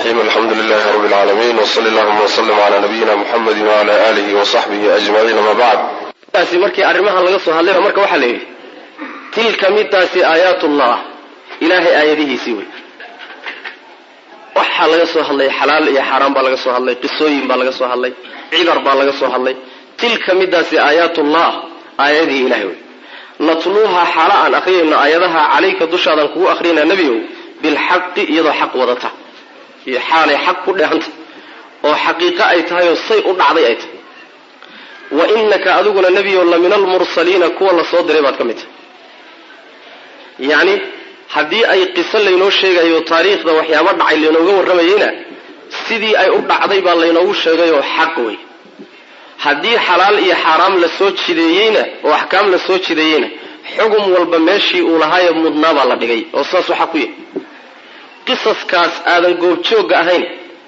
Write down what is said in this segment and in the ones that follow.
الرحيم الحمد لله رب العالمين وصل اللهم وسلم على نبينا محمد وعلى آله وصحبه أجمعين ما بعد taasi markii arrimahan laga soo hadlayba marka waxaa la yidhi tilka midaasi aayaatullah ilaahay aayadihiisii wey waxaa laga soo hadlay xalaal iyo xaaraan baa laga soo hadlay qisooyin baa laga soo hadlay cibar baa laga soo hadlay tilka midaasi aayaatullah aayadihii ilahay wey natluuha xaala aan akhriyayno aayadaha calayka dushaadan kugu akhriyana nebiow bilxaqi iyadoo xaq wadata iyo xaalay xaq ku dheehanta oo xaqiiqo ay tahay oo say u dhacday ay tahay wa inaka adiguna nebiyow la min almursaliina kuwa la soo diray baad ka mid tahay yacni haddii ay qiso laynoo sheegayo taariikhda waxyaabo dhacay laynooga warramayeyna sidii ay u dhacday baa laynoogu sheegayoo xaq wey haddii xalaal iyo xaaraam la soo jideeyeyna oo axkaam la soo jideeyeyna xugum walba meeshii uu lahaayo mudnaa baa la dhigay oo saasuu xaq ku yahay qisaskaas aadan goobjoogga ahayn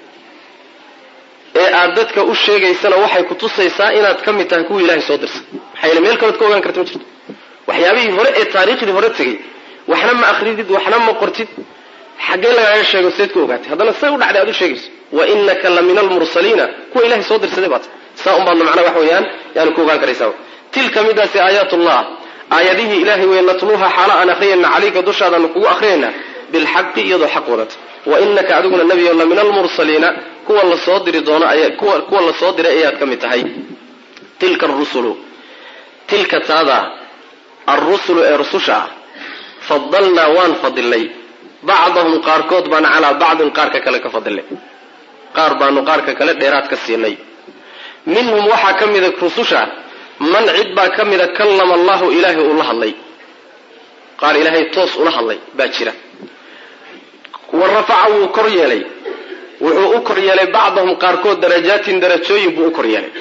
ee aad dadka u sheegaysana waxay ku tusaysaa inaad ka mid tahay kuwii ilahay soo dirsan maxaa yeele meel kalead ka ogaan karta ma jirto waxyaabihii hore ee taariikhdii hore tegey waxna ma akridid waxna ma qortid xaggee lagaaga sheego seed ku ogaatay haddana say u dhacday aad u sheegayso wa inaka la min almursaliina kuwa ilahay soo dirsaday baata saa un baadna macnaa wax weeyaan yaani ku ogaan karaysaa tilka midaasi aayaatullah aayadihii ilahay wey natluuha xaala aan akhriyayna calayka dushaadaanu kugu akhriyayna bilxaqi iyadoo xaq wadata wa inaka adiguna nebiyo la min almursaliina kuwa la soo diri doono kuwa la soo diray ayaad ka mid tahay tilka arusulu tilka taada alrusulu ee rususha ah fadalnaa waan fadilnay bacdahum qaarkood baan calaa bacdin qaarka kale ka fadilnay qaar baanu qaarka kale dheeraad ka siinay minhum waxaa ka mida rususha man cid baa ka mida kallama allahu ilaahay uu la hadlay qaar ilaahay toos ula hadlay baa jira wa rafaca wuu kor yeelay wuxuu u kor yeelay bacdahum qaarkood darajaatin darajooyin buu u kor yeelay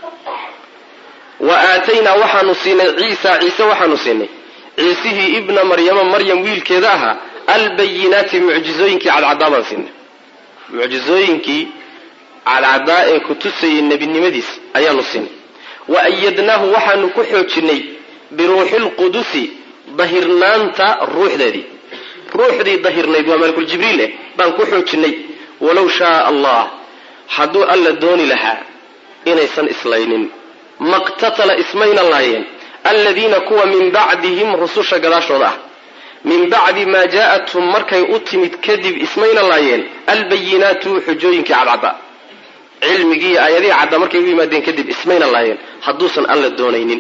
wa aataynaa waxaanu siinay ciisa ciise waxaanu siinay ciisihii ibna maryama maryam wiilkeeda ahaa albayinaati mucjizooyinkii cadcadaa baan siinay mucjizooyinkii cadcadaa ee ku tusayay nebinimadiis ayaanu siinay wa ayadnaahu waxaanu ku xoojinay biruuxi lqudusi dahirnaanta ruuxdeedii ruuxdii dahirnayd waa malakul jibriil eh baan ku xoojinay walow shaaa allah hadduu alla dooni lahaa inaysan islaynin maqtatala ismayna laayeen aladiina kuwa min bacdihim rususha gadaashooda ah min bacdi maa jaa'athum markay u timid kadib ismayna laayeen albayinaatu xujooyinkii cadcadda cilmigii iyo aayadihii cadda markay u yimaadeen kadib ismayna laayeen hadduusan alla doonaynin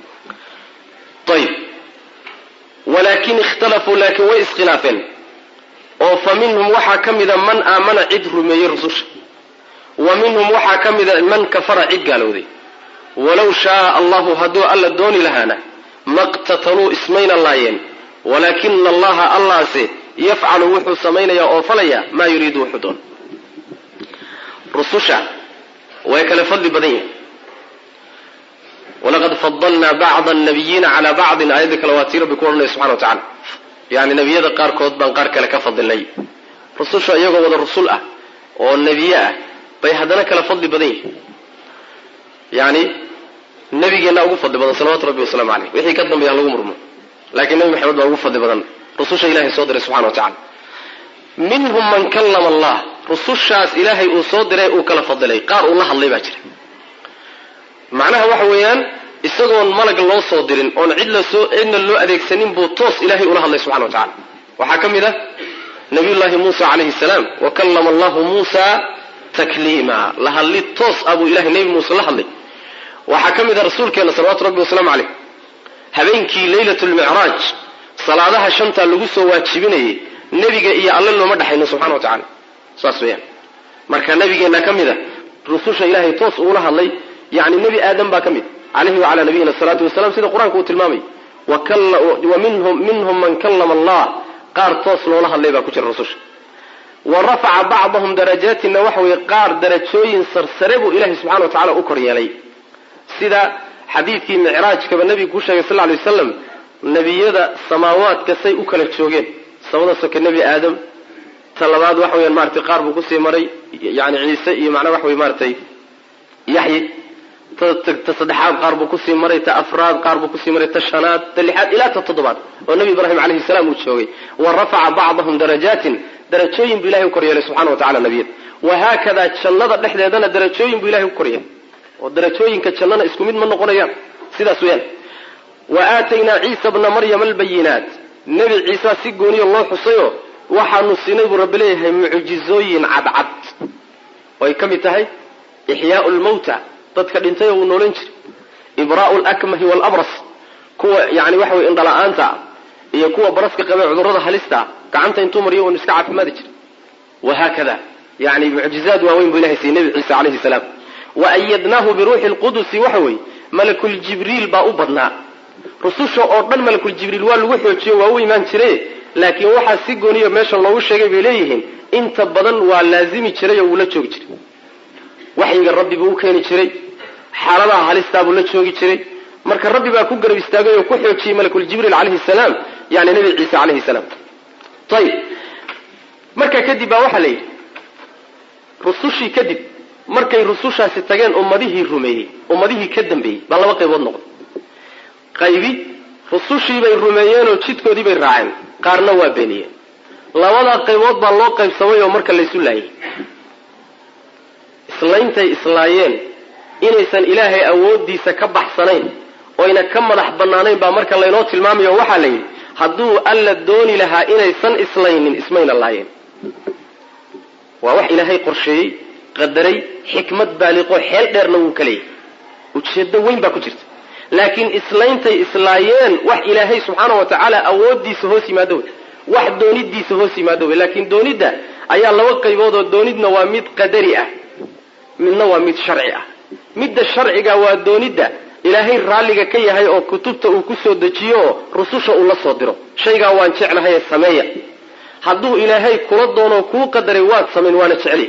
ayb walaakin ikhtalafuu laakiin way iskhilaafeen oo fa minhum waxaa ka mida man aamana cid rumeeyey rususha wa minhum waxaa ka mida man kafara cid gaalowday walow shaaa allahu hadduu alla dooni lahaana maqtataluu ismayna laayeen walaakina allaha allaase yafcalu wuxuu samaynayaa oo falaya maa yuriidu wuxuu doon rususha way kale fadli badan yihin walaqad fadalnaa bacda nabiyiina calaa bacdin aayadda kale waa tii rabbi ku odhanaya subxana wa tacala yani nebiyada qaarkood baan qaar kale ka fadilnay rususha iyagoo wada rusul ah oo nebiye ah bay haddana kala fadli badan yihin yani nebigeenna ugu fadli badan salawatu rabbi wasalaamu caleyh wixii ka dambeeya lagu murmo laakiin nebi maxamed baa ugu fadli badan rususha ilahay soo diray subxana wa tacala minhum man kallama allah rusushaas ilaahay uu soo diray uu kala fadilay qaar uu la hadlay baa jira macnaha waxa weeyaan isagoon malag loo soo dirin oon cid lasoo cidna loo adeegsanin buu toos ilahay ula hadlay subxana wa tacala waxaa ka mid ah nabiyullaahi muusa calayhi salaam wa kallama allahu muusa takliima la hadli toos ah buu ilahay nebi muuse la hadlay waxaa ka mid ah rasuulkeena salawatu rabbi wasalaamu caleyh habeenkii leylat lmicraaj salaadaha shantaa lagu soo waajibinayay nebiga iyo alle looma dhexayno subxana wa tacala saas weyaan marka nabigeenna ka mid a rususha ilahay toos uula hadlay yani nebi aadam baa ka mid caleyhi wacalaa nabiyina asalaatu wasalaam sida qur-aanka uu tilmaamay wa minhum man kallama allah qaar toos loola hadlay baa ku jira rususha wa rafaca bacdahum darajaatina waxa weeye qaar darajooyin sarsare buu ilahay subxana wa tacala u kor yeelay sida xadiidkii micraajkaba nebigu ku sheegay sal lay wasalam nebiyada samaawaadka say u kala joogeen samada soke nebi aadam ta labaad waxa weyaan maratay qaar buu kusii maray yani ciise iyo macnaa waxa wey maratay yaxyi ta saddexaad qaar buu kusii maray ta afraad qaar buu kusii maray ta shanaad ta lixaad ilaa ta toddobaad oo nebi ibraahim calayhi salaam uu joogay wa rafaca bacdahum darajaatin darajooyin buu ilahay u koryeelay subxana wa tacala nebiyada wahaakadaa jannada dhexdeedana darajooyin buu ilahay u koryeelay oo darajooyinka jannana isku mid ma noqonayaan sidaas weyaan wa aataynaa ciisa bna maryama albayinaat nebi ciisa si gooniya loo xusayo waxaanu siinay buu rabbi leeyahay mucjizooyin cadcad oo ay ka mid tahay ixyaau lmawta dadka dhintay oo uu noolan jiray ibraa'u lakmahi waalabras kuwa yani waxa weye indhala-aanta iyo kuwa baraska qabee cudurrada halista gacanta intuu mariyo uunu iska caafimaadi jiray wahaakada yani mucjizaad waaweyn buu ilahay siiyey nebi ciisa calayhi salaam wa ayadnaahu biruuxi lqudusi waxa weeye malakuljibriil baa u badnaa rususha oo dhan malakuljibriil waa lagu xoojiyo waa u imaan jire laakiin waxaa si gooniya meesha loogu sheegay bay leeyihiin inta badan waa laazimi jiray oo wuu la joogi jiray waxyiga rabbi buu u keeni jiray xaaladaha halistaabuu la joogi jiray marka rabbi baa ku garab istaagay oo ku xoojiyey malakuljibriil calayhi salaam yani nebi ciise calayhi salaam ayib markaa kadib baa waxaa la yidhi rusushii kadib markay rusushaasi tageen ummadihii rumeeyey ummadihii ka dambeeyey baa laba qaybood noqday qaybi rusushii bay rumeeyeenoo jidkoodii bay raaceen qaarna waa beeniyeen labadaa qaybood baa loo qaybsamay oo marka laysu laayay islayntay islaayeen inaysan ilaahay awooddiisa ka baxsanayn oyna ka madax bannaanayn baa marka laynoo tilmaamayo waxaa la yidhi hadduu alla dooni lahaa inaysan islaynin ismayna laayeen waa wax ilaahay qorsheeyey qadaray xikmad baaliqoo xeel dheerna wuu ka leeyahy ujeeddo weyn baa ku jirta laakiin islayntay islaayeen wax ilaahay subxaana wa tacaala awooddiisa hoos yimaado wey wax doonidiisa hoos yimaado wey laakiin doonidda ayaa laba qaybood oo doonidna waa mid qadari ah midna waa mid sharci ah midda sharciga waa doonidda ilaahay raalliga ka yahay oo kutubta uu ku soo dejiyo oo rususha uu la soo diro shaygaa waan jeclahaye sameeya hadduu ilaahay kula doono kuu qadaray waad samayn waana jeceliy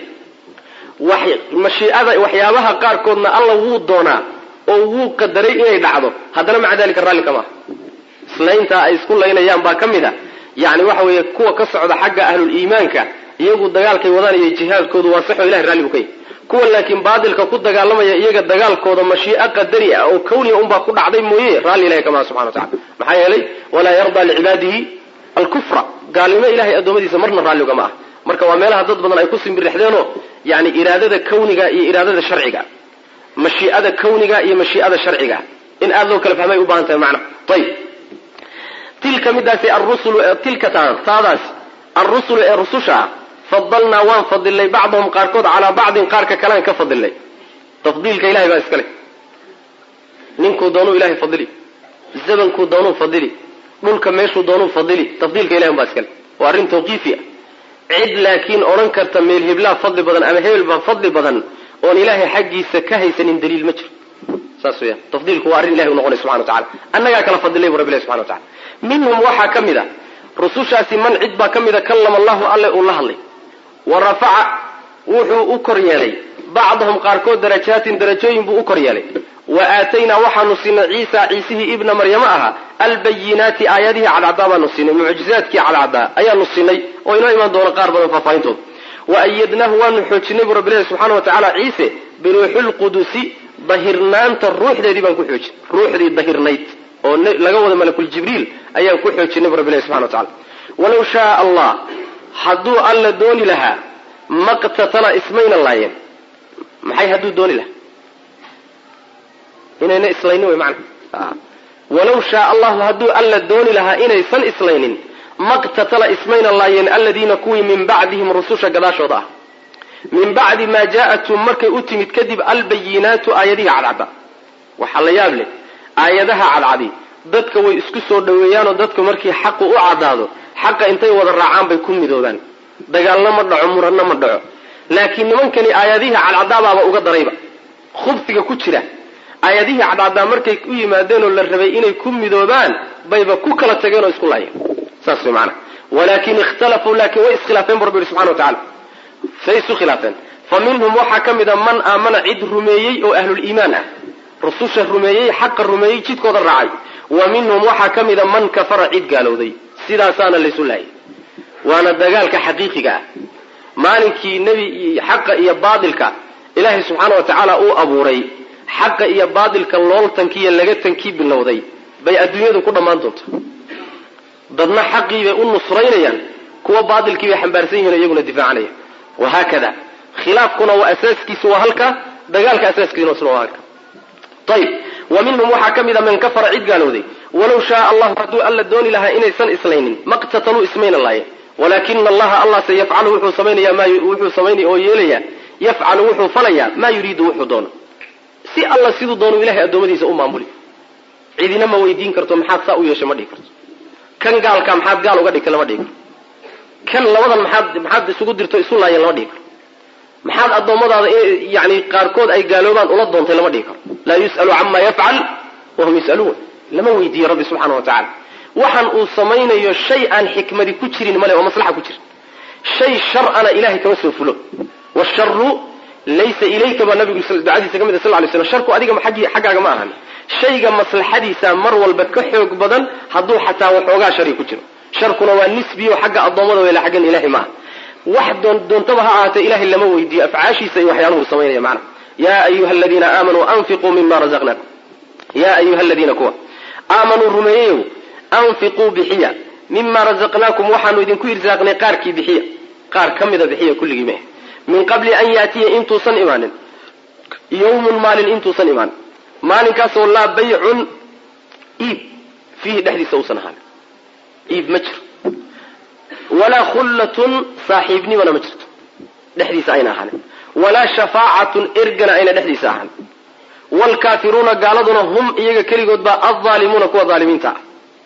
mashiicada waxyaabaha qaarkoodna alla wuu doonaa oo wuu qadaray inay dhacdo haddana maca dalika raalli kama aha islayntaa ay isku laynayaan baa ka mid a yani waxa weeye kuwa ka socda xagga ahlul-iimaanka iyagu dagaalkay wadaan iyo jihaadkoodu waa saxoo ilahay ralli buu ka yahy kuwa laakiin baadilka ku dagaalamaya iyaga dagaalkooda mashiico qadari ah oo kawniya unbaa ku dhacday mooye raalli ilahay kamaha subxana wa tacala maxaa yeelay walaa yardaa licibaadihi alkufra gaalnimo ilahay addoommadiisa marna raalli ugama ah marka waa meelaha dad badan ay ku simbirixdeenoo yani iraadada kawniga iyo iraadada sharciga mashii'ada kawniga iyo mashii'ada sharciga in aada loo kala fahmay u baahan tahay macna ayib tilka midaasi arusulu tilka taadaas arusulu ee rususha ah fadalnaa waan fadilnay bacdahum qaarkood calaa bacdin qaarka kalean ka fadilnay tafdiilka ilahay baa iskale ninkuu doonuu ilahay fadili zamankuu doonuu fadili dhulka meeshuu doonuu fadili tafdiilka ilahay baa iskale waa arrin tawqiifi ah cid laakiin odhan karta meel heblaa fadli badan ama hebel baa fadli badan oon ilaahay xaggiisa ka haysanin daliil ma jiro saas weyaan tafdiilku waa arrin ilahay u noqonay subxana wa tacala annagaa kala fadilay bu rabbi ilahi subxana wa tacala minhum waxaa ka mid a rusushaasi man cid baa ka mida kallama allahu alle uu la hadlay wa rafaca wuxuu u kor yeelay bacdahum qaarkood darajaatin darajooyin buu u kor yeelay wa aataynaa waxaanu siinay ciisa ciisihii ibna maryamo ahaa albayinaati aayadihii cadcadaa baanu siinay mucjizaadkii cadcadaa ayaanu siinay oo inoo imaan doona qaar badan faahfaahintooda wa ayadnaahu waanu xoojinay buu rabbilahi subxana wa tacaala ciise biruuxilqudusi dahirnaanta ruuxdeedii baan ku xoojin ruuxdii dahirnayd oo laga wada malakuljibriil ayaan ku xoojinay bu rabbilahi subxana wa tacala walaw shaaa allah hadduu alla dooni lahaa maqtatala ismayna laayeen maxay hadduu dooni lahaa inayna islaynin wey macana walaw shaaa allahu hadduu alla dooni lahaa inaysan islaynin maqtatala ismayna laayeen aladiina kuwii min bacdihim rususha gadaashooda ah min bacdi maa jaa'athum markay u timid kadib albayinaatu aayadihii cadcadda waxaa la yaab leh aayadaha cadcadi dadka way isku soo dhoweeyaanoo dadku markii xaqu u caddaado xaqa intay wada raacaan bay ku midoobaan dagaalna ma dhaco muranna ma dhaco laakiin nimankani aayadihii cadcadaabaaba uga darayba khubsiga ku jira aayadihii cadcadaa markay u yimaadeen oo la rabay inay ku midoobaan bayba ku kala tageen oo isku laayeen saas way maanaa walaakin ikhtalafuu laakiin way iskhilaafeen bu rabbi yihi subxana wa tacala say isu khilaafeen fa minhum waxaa ka mid a man aamana cid rumeeyey oo ahluliimaan ah rususha rumeeyey xaqa rumeeyey jidkooda raacay wa minhum waxaa ka mid a man kafara cid gaalowday sidaasaana laysu laayay waana dagaalka xaqiiqiga ah maalinkii nebi xaqa iyo baadilka ilaahay subxaana wa tacaala uu abuuray xaqa iyo baadilka looltankiiyo laga tankii bilowday bay adduunyadu ku dhammaan doonta dadna xaqii bay u nusraynayaan kuwa baatilkii bay xambaarsan yihin iyaguna difaacanaya wahaakada khilaafkuna waa asaaskiisu waa halka dagaalka asaaskiisuna waa halka ayib wa minhum waxaa ka mid a man kafara cid gaalowday walow shaaa allahu hadduu alla dooni lahaa inaysan islaynin maqtataluu ismayna laayeen walaakina allaha allah se yafcalu wuxuu samaynaya ma wuxuu samaynaya oo yeelayaa yafcalu wuxuu falayaa maa yuriidu wuxuu doono si alla siduu doono ilahay addoommadiisa u maamuli cidina ma weydiin karto maxaad saa u yeeshay ma dhihi karto kan gaalka maxaad gaal uga dhigtay lama dhihi karto kan labadan maxaad maxaad isugu dirto isu laayeen lama dhihi karo maxaad addoommadaada yani qaarkood ay gaaloobaan ula doontay lama dhihi karo laa yus'alu cama yafcal wahum yus'aluun lama weydiiyo rabbi subxaana wa tacala waxaan uu samaynayo shay aan xikmadi ku jirin male oo maslaxa ku jira shay shar'ana ilahay kama soo fulo washaru laysa ilayka baa nabigu ducadiisa ka mid sal lay slam sharku adiga xaggaaga ma ahan shayga maslaxadiisa mar walba ka xoog badan hadduu xataa waxoogaa shari ku jiro sharkuna waa nisbiyo xagga addoommada wela xaggan ilahay maaha wax doontaba ha ahaatee ilahay lama weydiiyo afcaashiisa iyo waxyaaluhu samaynaya macna yaa ayuha aladiina aamanuu anfiquu mima razaqnakum yaa ayuha aladiina kuwa aamanuu rumeeyeyow anfiquu bixiya mima razaqnaakum waxaanu idinku irsaaqnay qaarkii bixiya qaar ka mida bixiya kulligii meh min qabli an yaatiya intuusan imaanin yawmun maalin intuusan imaanin maalinkaasoo laa baycun iib fiihi dhexdiisa uusan ahaanin iib ma jiro walaa khullatun saaxiibnimana ma jirto dhexdiisa ayna ahaanin walaa shafaacatun ergana ayna dhexdiisa ahaanin waalkaafiruuna gaaladuna hum iyaga keligood baa alzaalimuuna kuwa zaalimiinta ah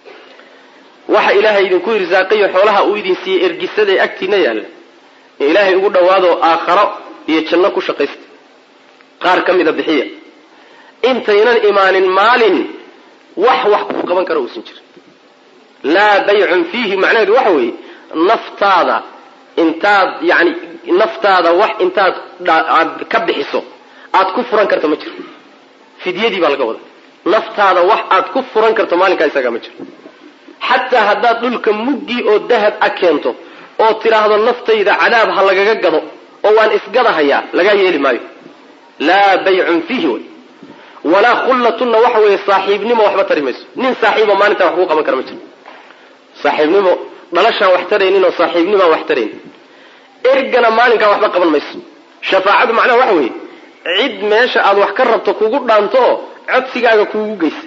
waxa ilaahay idinku irsaaqayo xoolaha uu idin siiyey ergisaday agtiina yaalla in ilaahay ugu dhowaado aakharo iyo janno ku shaqaysta qaar ka mida bixiya intaynan imaanin maalin wax wax kuu qaban kara uusan jirin laa baycun fiihi macnaheedu waxa weeye naftaada intaad yani naftaada wax intaad aad ka bixiso aad ku furan karto ma jiro fidyadii baa laga wada naftaada wax aad ku furan karto maalinkaa isagaa ma jiro xataa haddaad dhulka muggii oo dahab a keento oo tidhaahdo naftayda cadaab ha lagaga gado oo waan isgadahayaa lagaa yeeli maayo laa baycun fiihi wey walaa khullatunna waxa weeye saaxiibnimo waxba tari mayso nin saaxiibo maalintaa wax kuu qaban kara ma jiro saaxiibnimo dhalashaan wax taraynin oo saaxiibnimaan wax tarayn ergana maalinkaa waxba qaban mayso shafaacadu macnaha waxa weeye cid meesha aad wax ka rabto kugu dhaanto oo codsigaaga kuugu geysa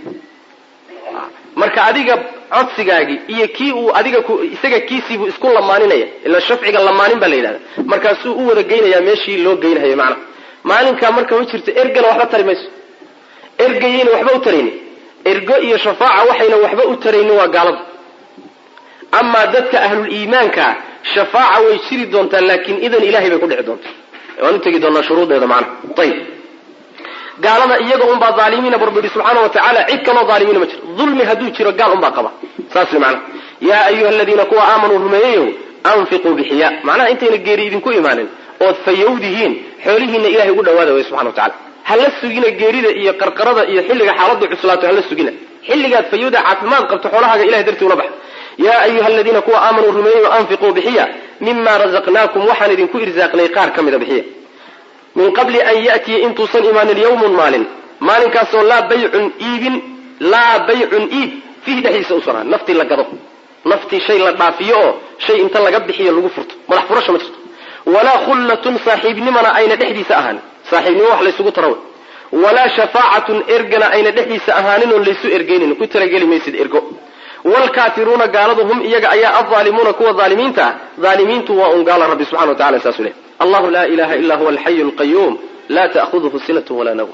marka adiga codsigaagii iyo kii uu adiga isaga kiisiibuu isku lamaaninaya ila shafciga lamaanin baa la yidhahda markaasuu u wada geynayaa meeshii loo geynahayo macnaha maalinkaa marka ma jirto ergana waxba tari mayso ergayayna waxba u taraynin ergo iyo shafaaca waxayna waxba u taraynin waa gaalada amaa dadka ahlul iimaankaa shafaaca way jiri doontaa laakiin idan ilahay bay ku dhici doontaa waan u tegi doonaa shuruudeeda macnaha ayib gaalada iyaga unbaa aalimiina barbu yihi subxaana wa tacaala cid kaloo aalimiina ma jiro dulmi hadduu jiro gaal unbaa qaba saas wey macnaha yaa ayuha aladiina kuwa aamanuu rumeeyeyow anfiquu bixiya macnaha intayna geeri idinku imaanin ood fayowdihiin xoolihiina ilahay ugu dhawaada way subxana wa tacala hala sugina geerida iyo qarqarada iyo xilliga xaaladu cuslaato hala sugina xilligaad fayowda caafimaad qabto xoolahaaga ilahay dartii ula baxa yaa ayuha aladiina kuwa aamanuu rumeeyeyo anfiquu bixiya mima razaqnaakum waxaan idinku irsaaqnay qaar ka mida bixiya min qabli an ya'tiya intuusan imaanin yawmun maalin maalinkaasoo laa baycun iibin laa baycun iib fiihi dhexdiisa usan ahan naftii la gado naftii shay la dhaafiyo oo shay inta laga bixiyo lagu furto madax furasha ma jirto walaa khullatun saaxiibnimana ayna dhexdiisa ahaan saaxiibnimo wax laysugu tarawe walaa shafaacatun ergana ayna dhexdiisa ahaanin oon laysu ergeynin ku talageli maysid ergo wlkaafiruuna gaaladu hum iyaga ayaa alظaalimuuna kuwa aalimiinta ah aalimiintu waa un gaala rabbi subxana wa tacala saasuu leh allahu laa ilaha illa huwa alxayu lqayuum laa ta'huduhu sinat walaa nawm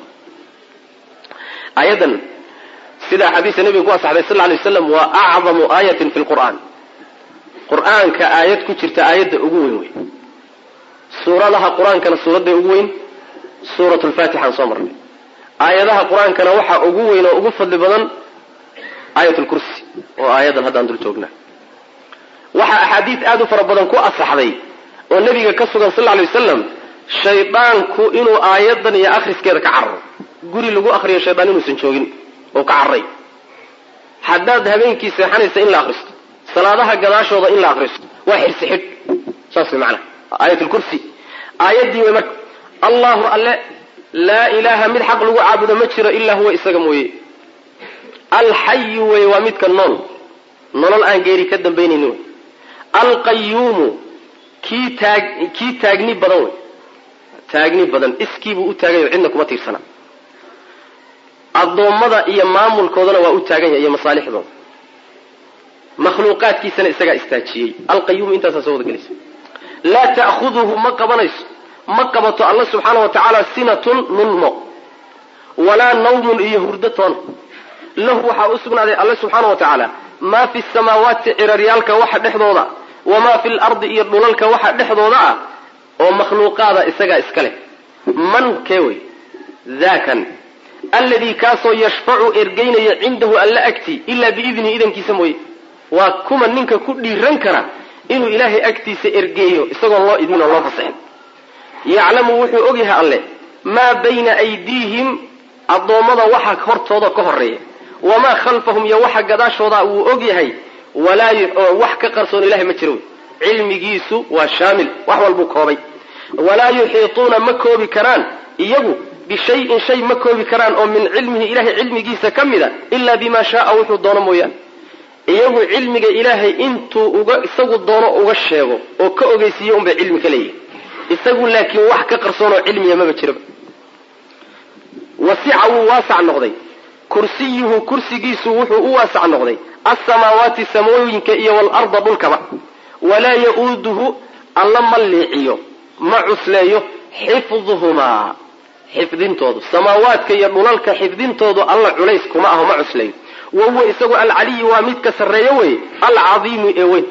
aayadan sida axaadiista nebiga ku asaxday sal lay waslam waa acdamu aayatin fi lqur'aan qur'aanka aayad ku jirta aayadda ugu weyn wey suuradaha qur-aankana suuradda ugu weyn suurat lfatixaan soo marnay aayadaha qur-aankana waxaa ugu weyn oo ugu fadli badan aayat lkursi oo aayadan haddaan dul joognaa waxaa axaadiis aada u fara badan ku asaxday oo nebiga ka sugan sal lay wasalam shaydaanku inuu aayadan iyo akhriskeeda ka cararo guri lagu akriyo shaydaan inuusan joogin oo ka cararay haddaad habeenkii seexanaysa in la akristo salaadaha gadaashooda in la akristo waa xirsi xidh saas way macanaha aayat lkursi aayaddii way marka allahu alle laa ilaaha mid xaq lagu caabudo ma jiro ilaa huwa isaga mooye alxayu wey waa midka nool nolol aan geeri ka dambaynaynin wey alqayuumu kii taag kii taagni badan wey taagni badan iskiibuu u taagayo cidna kuma tiirsana addoommada iyo maamulkoodana waa u taagan yahay iyo masaalixdooda makhluuqaadkiisana isagaa istaajiyey alqayuumu intaasaa soo wada gelaysa laa ta'khuduhu ma qabanayso ma qabato alla subxaana wa tacaala sinatun nulmo walaa nawmun iyo hurdo toona lahu waxaa u sugnaaday alle subxaana wa tacaala maa fi samaawaati ciraryaalka waxa dhexdooda wamaa fi lardi iyo dhulalka waxa dhexdooda ah oo makhluuqaada isagaa iska leh man kee wey daakan alladii kaasoo yashfacu ergeynaya cindahu alla agtii ilaa biidni idankiisa mooye waa kuma ninka ku dhiiran kara inuu ilaahay agtiisa ergeeyo isagoon loo idmin oo loo fasaxin yaclamu wuxuu ogyahay alle maa bayna aydiihim addoommada waxa hortooda ka horeeya wamaa khalfahum iyo waxa gadaashooda wuu ogyahay walaa wax ka qarsoon ilahay ma jiro cilmigiisu waa shaamil wax walbuu koobay walaa yuxiituuna ma koobi karaan iyagu bishayin shay ma koobi karaan oo min cilmihi ilahay cilmigiisa ka mida ilaa bimaa shaaa wuxuu doono mooyaane iyagu cilmiga ilaahay intuu uga isagu doono uga sheego oo ka ogeysiiyo unbay cilmi ka leeyihi isagu laakiin wax ka qarsoon oo cilmiya maba jiraba wasica wuu waasac noqday kursiyuhu kursigiisu wuxuu u waasac noqday alsamaawaati samooyinka iyo waalarda dhulkaba walaa ya-uuduhu alla ma liiciyo ma cusleeyo xifduhumaa xifdintoodu samaawaadka iyo dhulalka xifdintoodu alla culays kuma aho ma cusleeyo wa huwa isagu alcaliyu waa midka sarreeyo wey alcadiimu ee weyn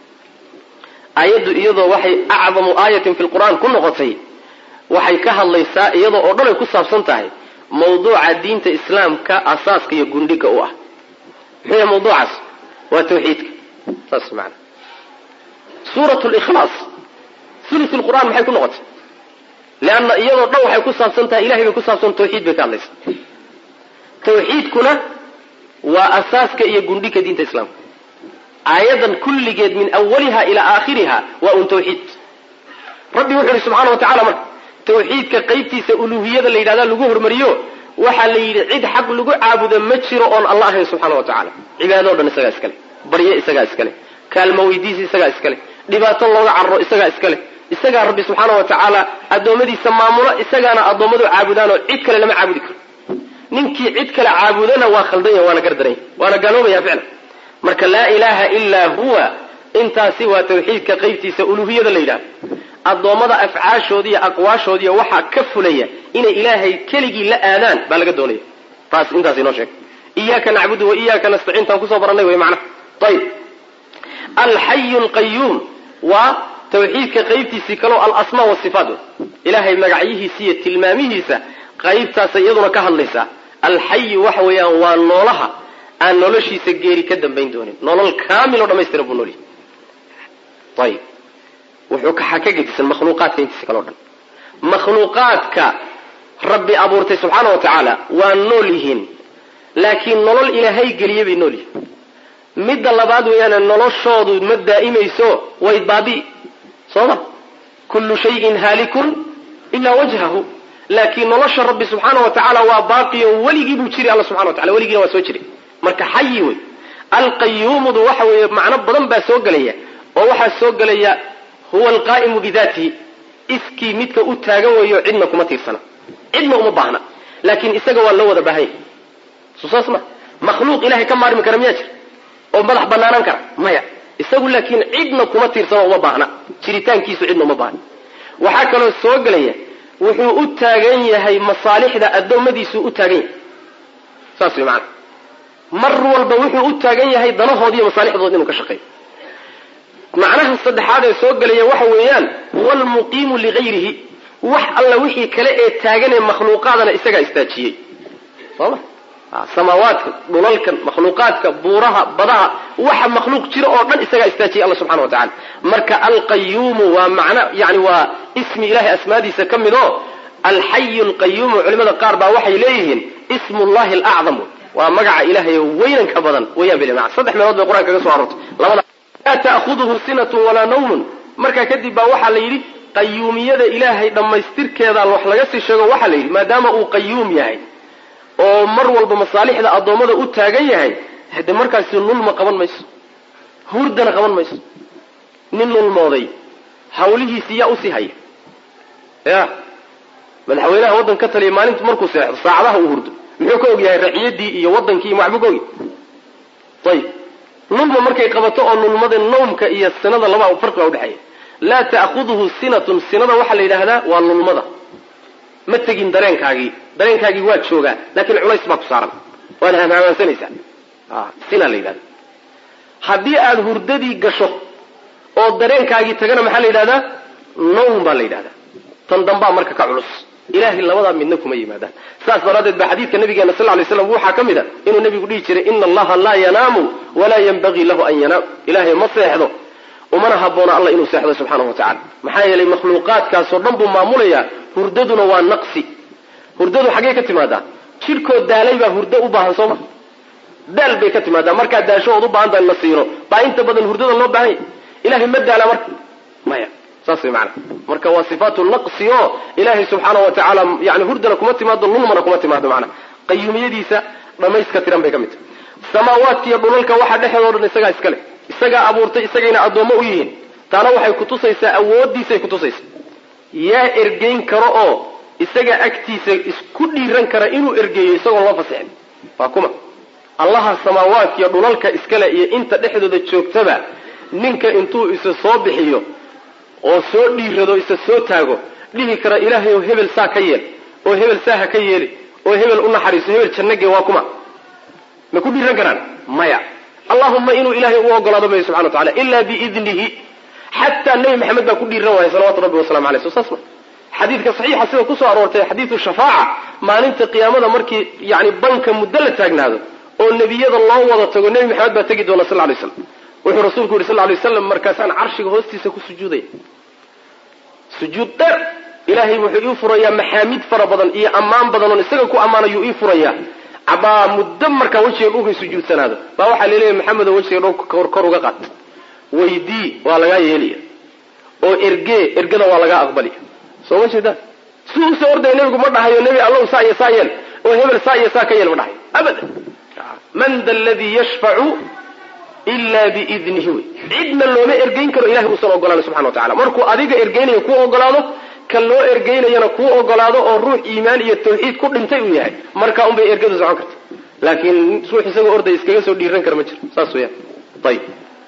aayaddu iyadoo waxay acdamu aayatin fi lqur'aan ku noqotay waxay ka hadlaysaa iyadoo oo dhan ay ku saabsan tahay mawduuca diinta islaamka asaaska iyo gundhiga u ah muxuu yahay mawduucaas waa tawxiidka saas maana suurat likhlaas sulus lqur'aan maxay ku noqotay leanna iyadoo dhan waxay ku saabsan tahay ilahay bay ku saabsan tawxiid bay ka hadlaysa tawxiidkuna waa asaaska iyo gundhiga diinta islaamka aayadan kulligeed min awaliha ilaa aakhiriha waa un tawxiid rabbi wuxu uhi subxana wa tacala marka tawxiidka qaybtiisa uluuhiyada la yidhahda lagu hormariyo waxaa la yidhi cid xaq lagu caabudo ma jiro oon alla ahayn subxaana wa tacala cibaado o dhan isagaa iskale barye isagaa iskale kaalmo weydiisi isagaa iskale dhibaato looga cararo isagaa iskale isagaa rabbi subxaana wa tacaala addoommadiisa maamulo isagaana addoommadu caabudaanoo cid kale lama caabudi karo ninkii cid kale caabudana waa khaldanya waana gardaranya waana gaaloobaya ficlan marka laa ilaaha ilaa huwa intaasi waa tawxiidka qaybtiisa uluuhiyada la yidhahdo addoommada afcaashoodi iyo aqwaashoodiiyo waxaa ka fulaya inay ilaahay keligii la aadaan baa laga doonaya taas intaas inoo sheeg iyaaka nacbudu wa iyaaka nastaciin taan kusoo barannay wey macnaha ayib alxayu lqayuum waa tawxiidka qaybtiisii kaleo alasmaa wasifaat ilaahay magacyihiisa iyo tilmaamihiisa qaybtaasa iyaduna ka hadlaysaa alxayu waxa weeyaan waa noolaha aan noloshiisa geeri ka dambayn doonin nolol kaamil oo dhamaystira buu noolyahy ayib wuxuu kaxa ka gedisan makhluuqaadka intiisa kale o dhan makhluuqaadka rabbi abuurtay subxaana wa tacaala waa nool yihiin laakiin nolol ilaahay geliye bay nool yihiin midda labaad weeyaane noloshoodu ma daa'imayso way baabi'i soo ma kullu shayin haalikun ilaa wajhahu laakiin nolosha rabbi subxaana wa tacaala waa baaqiyo weligii buu jiri alla subxana wa tacala weligiina waa soo jiray marka xayi wey alqayuumudu waxa weeye macno badan baa soo gelaya oo waxaa soo gelaya huwa alqaa'imu bidaatihi iskii midka u taagan weeyo cidna kuma tiirsana cidna uma baahna laakiin isaga waa loo wada baahan yahy soo saas ma makhluuq ilahay ka maarmi kara miyaa jira oo madax banaanaan kara maya isagu laakiin cidna kuma tiirsano uma baahna jiritaankiisu cidna uma baahna waxaa kaloo soo gelaya wuxuu u taagan yahay masaalixda addoommadiisuu u taagan yahay saas way macanaa mar walba wuxuu u taagan yahay danahoodi iyo masaalixdood inuu ka shaqeeyo macnaha saddexaad ee soo gelaya waxa weeyaan huwa almuqiimu ligayrihi wax alla wixii kale ee taagan ee makhluuqaadana isagaa istaajiyey sooma samaawaadka dhulalkan makhluuqaadka buuraha badaha waxa makhluuq jira oo dhan isagaa istaajiyay alla subxana wa tacala marka alqayuumu waa macno yani waa ismi ilahay asmaadiisa ka mid oo alxayu alqayuumu culimada qaar baa waxay leeyihiin ismu llahi alacdam waa magaca ilahay weynanka badan weyaan bil saddex meelood bay qur-aanka kaga so aroortay labada laa ta'khuduhu sinatun walaa nawmun markaa kadib baa waxaa la yidhi qayuumiyada ilaahay dhammaystirkeeda wax laga sii sheego waxaa la yidhi maadaama uu qayuum yahay oo mar walba masaalixda addoommada u taagan yahay hade markaasi nulma qaban mayso hurdana qaban mayso nin nulmooday hawlihiisii yaa usii haya ya madaxweynaha waddan ka taliya maalintu markuu seexdo saacadaha uu hurdo muxuu ka og yahay raciyadii iyo waddankii iyo waxbuu ka ogy ayib nulma markay qabato oo nulmada nawmka iyo sinada laba farqi baa udhexeeya laa ta'khuduhu sinatun sinada waxaa la yidhaahdaa waa nulmada ma tegin dareenkaagii dareenkaagii waa joogaa laakiin culays baa ku saaran waana hamhamaansanaysaa sina la yidhahda haddii aada hurdadii gasho oo dareenkaagii tagana maxaa la yidhahdaa nawm baa la yidhahdaa tan dambaa marka ka culus ilahay labadaa midna kuma yimaadaan saas daraaddeed ba xadiidka nabigeena sal lay slam waxaa ka mid a inuu nabigu dhihi jiray ina allaha laa yanaamu walaa yanbagii lahu an yanaam ilahay ma seexdo umana haboona alla inuu seexdo subxaanahu wa tacala maxaa yeelay makhluuqaadkaasoo dhan buu maamulayaa hurdaduna waa naqsi hurdadu xaggee ka timaadaa jidhkoo daalay baa hurdo u baahan sooma daal bay ka timaadaa markaa daasho ood u baahan tahay la siino baa inta badan hurdada loo baahan yahy ilahay ma daala marka maya saas way maana marka waa sifaatu naqsi oo ilaahay subxaana wa tacaala yani hurdana kuma timaado lulmana kuma timaado maana qayuumiyadiisa dhamayska tiran bay ka mid tahay samaawaadka iyo dhulalka waxaa dhexeedoo dhan isagaa iska leh isagaa abuurtay isagayna addoommo u yihiin taana waxay kutusaysaa awooddiisay kutusaysaa yaa ergeyn karo oo isaga agtiisa isku dhiiran kara inuu ergeeyo isagoon loo fasixin waa kuma allaha samaawaadka iyo dhulalka iskale iyo inta dhexdooda joogtaba ninka intuu isa soo bixiyo oo soo dhiirado isa soo taago dhihi kara ilaahay oo hebel saa ka yeel oo hebel saa ha ka yeeli oo hebel u naxariiso hebel jannage waa kuma ma ku dhiiran karaan maya allahuma inuu ilahay u ogolaado may subxana wa tacala ila biidnihi xataa nebi maxamed baa ku dhiiran waaya salawatu rabbi wasalamu aleyh so saas ma xadiidka saxiixa sida kusoo aroortay xadiidu shafaaca maalinta qiyaamada markii yani banka muddo la taagnaado oo nebiyada loo wada tago nebi maxamed baa tegi doona sal lay slam wuxuu rasuulku yidhi sal lay waslam markaasaan carshiga hoostiisa ku sujuudaya sujuud dheer ilaahay wuxuu ii furayaa maxaamid fara badan iyo ammaan badan oon isaga ku ammaanayuu ii furayaa cabaa muddo markaa wejiga dhulkay sujuudsanaado baa waxaa laleeyahay maxamedo wejiga dhulka kor uga qaat weydii waa lagaa yeelaya oo ergee ergada waa lagaa aqbalaya soo ma jeedaan si usoo ordaya nebigu ma dhahayo nebi allow saa iyo saa yeel oo hebel saa iyo saa ka yeel ma dhahayo abadan man da ladii yashfacu ila biidnihi wey cidna looma ergeyn karo ilahay uusan ogolaanin subxana wa tacala markuu adiga ergeynayo kuu ogolaado kan loo ergeynayana kuu ogolaado oo ruux iimaan iyo tawxiid ku dhintay uu yahay markaa unbay ergadu socon karta laakiin ruux isagoo orday iskaga soo dhiiran kara ma jiro saas weyaan ayib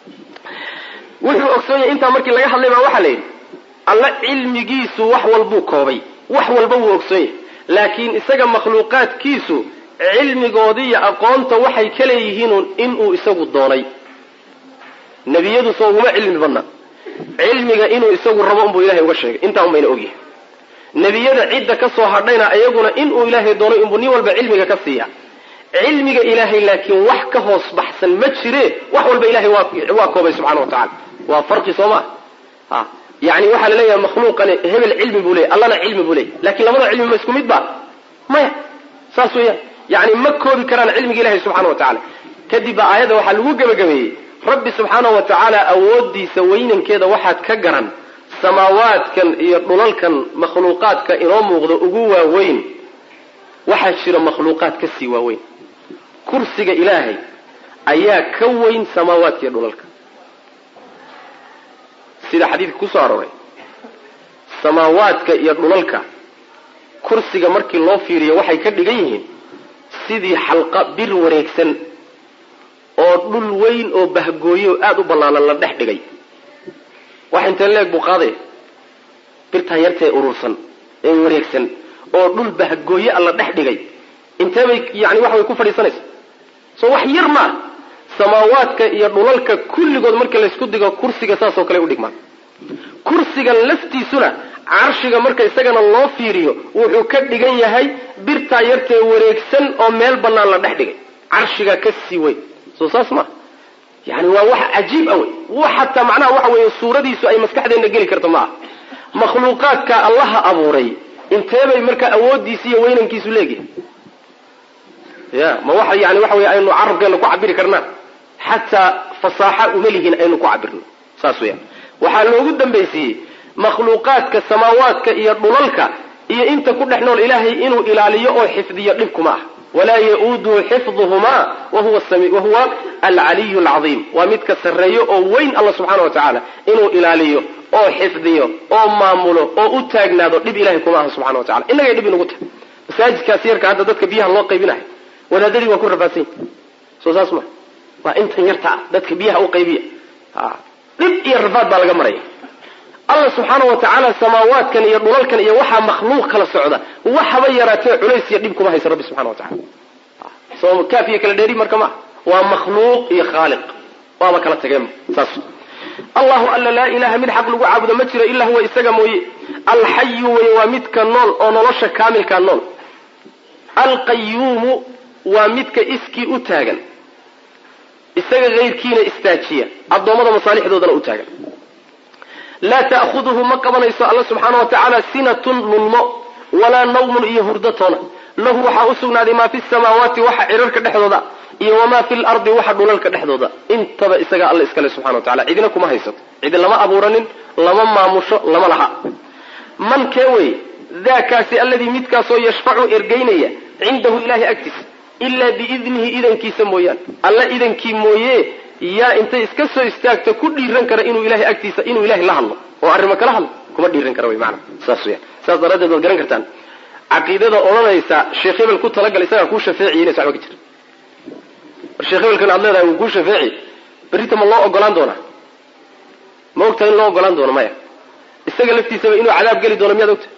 wuxuu ogsoon yahay intaa markii laga hadlay baa waxaa la yidhi alla cilmigiisu wax walbuu koobay wax walba wuu ogsoon yahay laakiin isaga makhluuqaadkiisu cilmigoodii iyo aqoonta waxay ka leeyihiin inuu isagu doonay nebiyadu soo uguma cilmi badna cilmiga inuu isagu rabo unbuu ilahay uga sheegay intaa un bayna ogyahay nebiyada cidda ka soo hadhayna iyaguna inuu ilaahay doonay unbuu nin walba cilmiga ka siiya cilmiga ilaahay laakiin wax ka hoos baxsan ma jire wax walba ilahay waa koobay subxana wa tacala waa farqi soo maa ha yani waxaa la leeyahay makhluuqani hebel cilmi buu leeyay allana cilmi buu leeyay lakin labada cilmi ma isku mid ba maya saas weeyaan yani ma koobi karaan cilmiga ilahay subxana wa tacala kadib baa aayadda waxaa lagu gebagabeeyey rabbi subxaana wa tacaala awoodiisa weynankeeda waxaad ka garan samaawaadkan iyo dhulalkan makhluuqaadka inoo muuqda ugu waaweyn waxaa jira makhluuqaad ka sii waaweyn kursiga ilaahay ayaa ka weyn samaawaadka iyo dhulalka sida xadiidka kusoo arooray samaawaadka iyo dhulalka kursiga markii loo fiiriyo waxay ka dhigan yihiin sidii xalqa bir wareegsan oo dhul weyn oo bahgooyo aada u ballaanan la dhex dhigay wax intee leeg buu qaadaya birtaa yartae urursan ee wareegsan oo dhul bahgooye a la dhex dhigay intee bay yani waxa way ku fadhiisanaysa soo wax yar maaha samaawaadka iyo dhulalka kulligood marka laysku digo kursiga saasoo kale udhigmaan kursigan laftiisuna carshiga marka isagana loo fiiriyo wuxuu ka dhigan yahay birtaa yartee wareegsan oo meel bannaan la dhex dhigay carshiga ka sii weyn soo saas maa yani waa wax cajiib a wey wax hataa macnaha waxa weeye suuradiisu ay maskaxdeenna geli karto ma aha makhluuqaadka allaha abuuray inteebay marka awoodiisi iyo weynankiisu leegyahay ya ma waxa yani waxa wey aynu carabkeena ku cabiri karnaa xataa fasaaxa uma lihin aynu ku cabirno saas weyaan waxaa loogu dambaysiiyey makhluuqaadka samaawaadka iyo dhulalka iyo inta ku dhex nool ilaahay inuu ilaaliyo oo xifdiyo dhibkuma ah walaa ya-uuduhu xifduhumaa wahuwa alcaliyu alcadiim waa midka sarreeyo oo weyn alla subxaana wa tacaala inuu ilaaliyo oo xifdiyo oo maamulo oo u taagnaado dhib ilahay kuma aha subxana wa tacala innagay dhib inugu tahay masaajidkaas yarka hadda dadka biyaha loo qaybinayo wadaadadii waa ku rafaadsan yahi soo saas ma waa intan yarta ah dadka biyaha u qaybiya dhib iyo rafaad baa laga maraya alla subxaana wa tacaala samaawaadkan iyo dhulalkan iyo waxaa makhluuq kala socda waxaba yaraatee culays iyo dhib kuma haysa rabbi subxana wa tacala soo kaaf iyo kala dheeri marka maa waa makhluuq iyo khaaliq waaba kala tageen saas allahu alla laa ilaha mid xaq lagu caabudo ma jiro ilaa huwa isaga mooye alxayu wey waa midka nool oo nolosha kaamilkaa nool alqayuumu waa midka iskii u taagan isaga hayrkiina istaajiya addoommada masaalixdoodana u taagan laa ta'khuduhu ma qabanayso alla subxaana wa tacaala sinatun lulmo walaa nawmun iyo hurdatoona lahu waxaa u sugnaaday maa fi samaawaati waxa cirarka dhexdooda iyo wamaa fi lardi waxa dhulalka dhexdooda intaba isagaa alla iskale subxana wa tacala cidina kuma haysato cidi lama abuuranin lama maamusho lama laha man kee wey daakaasi alladii midkaasoo yashfacu ergeynaya cindahu ilahay agtiisa ilaa biidnihi idankiisa mooyaane alla idankii mooye yaa intay iska soo istaagto ku dhiiran kara inuu ilahay agtiisa inuu ilahay la hadlo oo arrimo kala hadlo kuma dhiiran kara wy maana saas weyaan saas daraaddeed waad garan kartaan caqiidada odhanaysa sheekh hebel ku talagal isagaa kuu shafeeciy inaysa waxba ka jira war sheekh hebelkan aad leedahay wuu kuu shafeeci berrita ma loo ogolaan doonaa ma ogtahay in loo ogolaan doono maya isaga laftiisaba inuu cadaab geli doono miyaad ogtahay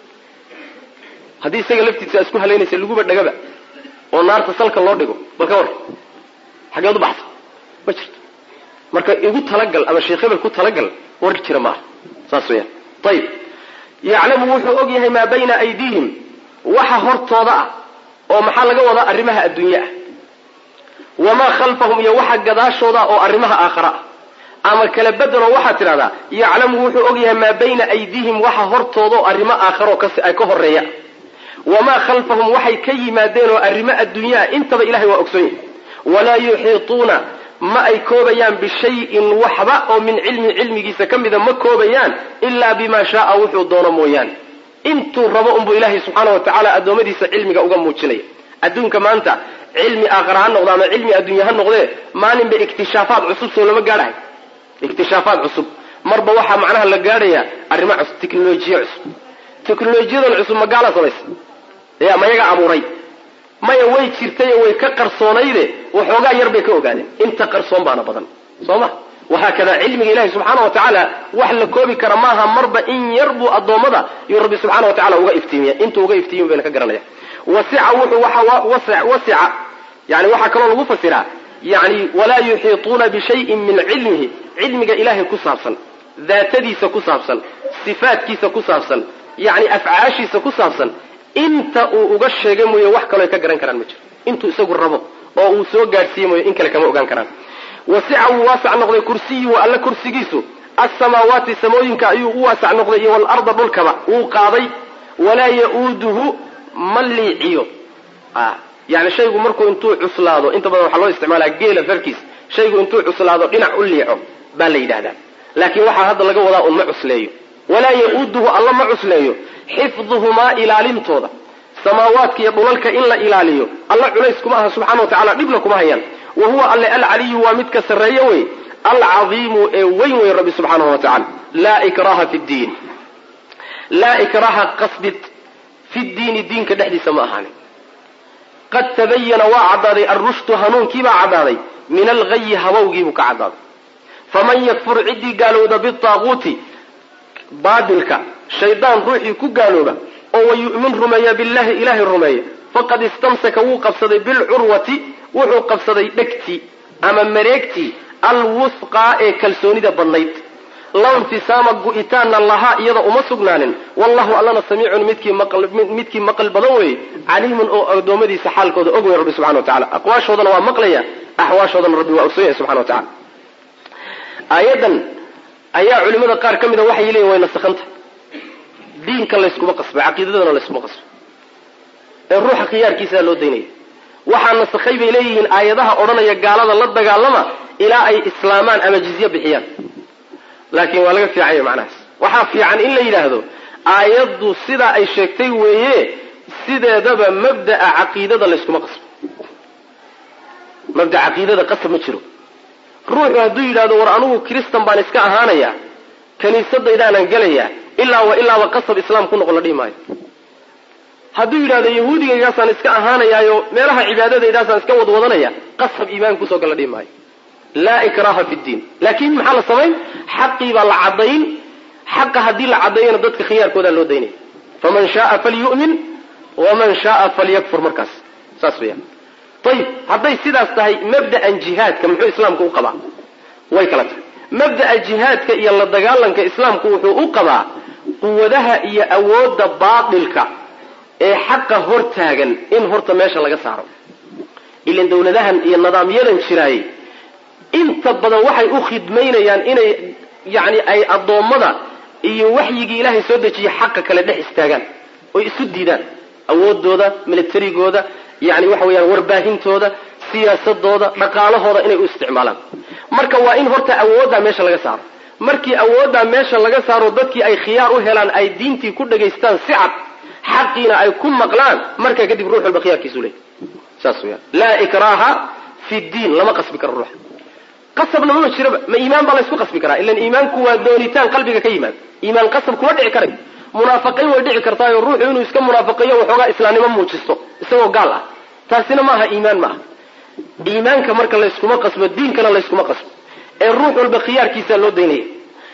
haddii isaga laftiisa isku halaynaysa laguba dhagaba oo naarta salka loo dhigo bal ka war xageed u baxsa ma jirto marka igu talagal ama sheekh hebel ku talagal war jira maaha saas weyaan ayib yaclamu wuxuu og yahay maa bayna aydiihim waxa hortooda ah oo maxaa laga wadaa arrimaha adduunye ah wamaa khalfahum iyo waxa gadaashooda oo arrimaha aakhara ah ama kala bedeloo waxaad tidhahdaa yaclamu wuxuu og yahay maa bayna aydiihim waxa hortooda oo arrimo aakharo ay ka horeeya wamaa khalfahum waxay ka yimaadeen oo arrimo adduunyaa intaba ilahay waa ogsoon yahay walaa yuxiituuna ma ay koobayaan bishayin waxba oo min cilmin cilmigiisa ka mida ma koobayaan ilaa bimaa shaaa wuxuu doono mooyaane intuu rabo unbuu ilaahay subxaana wa tacaala addoommadiisa cilmiga uga muujinaya adduunka maanta cilmi aakhara ha noqdo ama cilmi adduunya ha noqdee maalinba ikhtishaafaad cusub soo lama gaadhahay ikhtishaafaad cusub marba waxaa macnaha la gaadhayaa arrimo cusub teknolojiya cusub teknolojiyadan cusub magaala samaysa ya mayaga abuuray maya way jirtayo way ka qarsoonayde waxoogaa yar bay ka ogaadeen inta qarsoon baana badan soo ma wahaakada cilmiga ilahi subxaana wa tacaala wax la koobi kara maaha marba in yar buu addoommada yuu rabbi subxaana wa tacala uga iftiimiya intuu uga iftiimiy bayna ka garanaya wasica wuxuu waxa wasica yani waxaa kaloo lagu fasiraa yani walaa yuxiituuna bishayin min cilmihi cilmiga ilahay ku saabsan daatadiisa ku saabsan sifaatkiisa ku saabsan yani afcaashiisa ku saabsan inta uu uga sheegay mooye wax kaloo ay ka garan karaan ma jiro intuu isagu rabo oo uu soo gaadhsiiye mooye in kale kama ogaan karaan wasica wuu waasac noqday kursiyuhu alla kursigiisu asamaawaati samooyinka ayuu u waasac noqday iyo waalarda dhulkaba wuu qaaday walaa ya-uuduhu ma liiciyo yani shaygu markuu intuu cuslaado inta badan waxaa loo isticmaalaa geela farkiis shaygu intuu cuslaado dhinac u liico baa la yidhahdaa laakiin waxaa hadda laga wadaa un ma cusleeyo walaa ya-uuduhu alla ma cusleeyo xifduhumaa ilaalintooda samaawaadka iyo dhulalka in la ilaaliyo alla culays kuma aha subxana wa tacala dhibna kuma hayaan wa huwa alle alcaliyu waa midka sarreeye wey alcadiimu ee weyn wey rabbi subxaanahu wa tacala laa ikraha fi ddiin laa ikraha qasbid fi ddiini diinka dhexdiisa ma ahaanin qad tabayana waa caddaaday alrushdu hanuunkiibaa caddaaday min alghayi habowgiibuu ka caddaaday faman yakfur ciddii gaalowda bitaaquuti baadilka shaydaan ruuxii ku gaalooba oo wayu'min rumeeya billahi ilaahay rumeeya faqad istamsaka wuu qabsaday bilcurwati wuxuu qabsaday dhegtii ama mareegtii alwusqaa ee kalsoonida badnayd law infisaama gu'itaanna lahaa iyada uma sugnaanin wallahu allana samiicun midkii maqal badan weeye caliimun oo addoommadiisa xaalkooda og wey rabbi subxana wa tacala aqwaashoodana waa maqlaya axwaashoodana rabbi waa ogsoon yahay subxana wa tacala aayadan ayaa culimada qaar ka mida waxay leeyihin way nasakhanta diinka layskuma qasba caqiidadana layskuma qasba ee ruuxa khiyaarkiisaa loo daynaya waxaa nasakhay bay leeyihiin aayadaha odhanaya gaalada la dagaalama ilaa ay islaamaan ama jizye bixiyaan laakiin waa laga fiicanya macnahaas waxaa fiican in la yidhaahdo aayaddu sidaa ay sheegtay weeye sideedaba mabda'a caqiidada layskuma qasbo mabda caqiidada qasab ma jiro ruuxu hadduu yidhahdo war anugu kristan baan iska ahaanaya kiniisadaydaanan gelaya ilaa wa ilaaba qasab islaam ku noqon la dhihi maayo hadduu yidhahdo yahuudigaygaasaan iska ahaanayaayo meelaha cibaadadaydaasaan iska wadwadanaya qasab iimaan kusoo gal la dhihi maayo laa ikraha fi ddiin laakiin maxaa la samayn xaqii baa la caddayn xaqa haddii la caddeeyana dadka khiyaarkoodaa loo daynaya faman shaaa falyu'min waman shaaa falyakfur markaas saas weyaan ayib hadday sidaas tahay mabda'an jihaadka muxuu islaamku u qabaa way kala tahay mabda'a jihaadka iyo la dagaalanka islaamku wuxuu u qabaa quwadaha iyo awoodda baatilka ee xaqa hortaagan in horta meesha laga saaro ilan dawladahan iyo nidaamyadan jiraayey inta badan waxay u khidmaynayaan inay yani ay addoommada iyo waxyigii ilaahay soo dejiyey xaqa kale dhex istaagaan oy isu diidaan awoodooda militarigooda yani waxa weyaan warbaahintooda siyaasadooda dhaqaalahooda inay u isticmaalaan marka waa in horta awooddaa meesha laga saaro markii awooddaa meesha laga saaro dadkii ay khiyaar u helaan ay diintii ku dhagaystaan si cad xaqiina ay ku maqlaan markaa kadib ruux walba khiyaarkiisu leey saas weyaan laa ikraha fi diin lama qasbi karo ruuxa qasabna mama jiraba ma iimaan baa laysku qasbi karaa ilan iimaanku waa doonitaan qalbiga ka yimaada iimaan qasab kuma dhici karayo munaafiqiin way dhici kartaayo ruuxu inuu iska munaafiqiyo waxoogaa islaamnimo muujisto isagoo gaal ah taasina maaha iimaan ma aha iimaanka marka layskuma qasbo diinkana layskuma qasbo ee ruux walba khiyaarkiisaa loo daynaya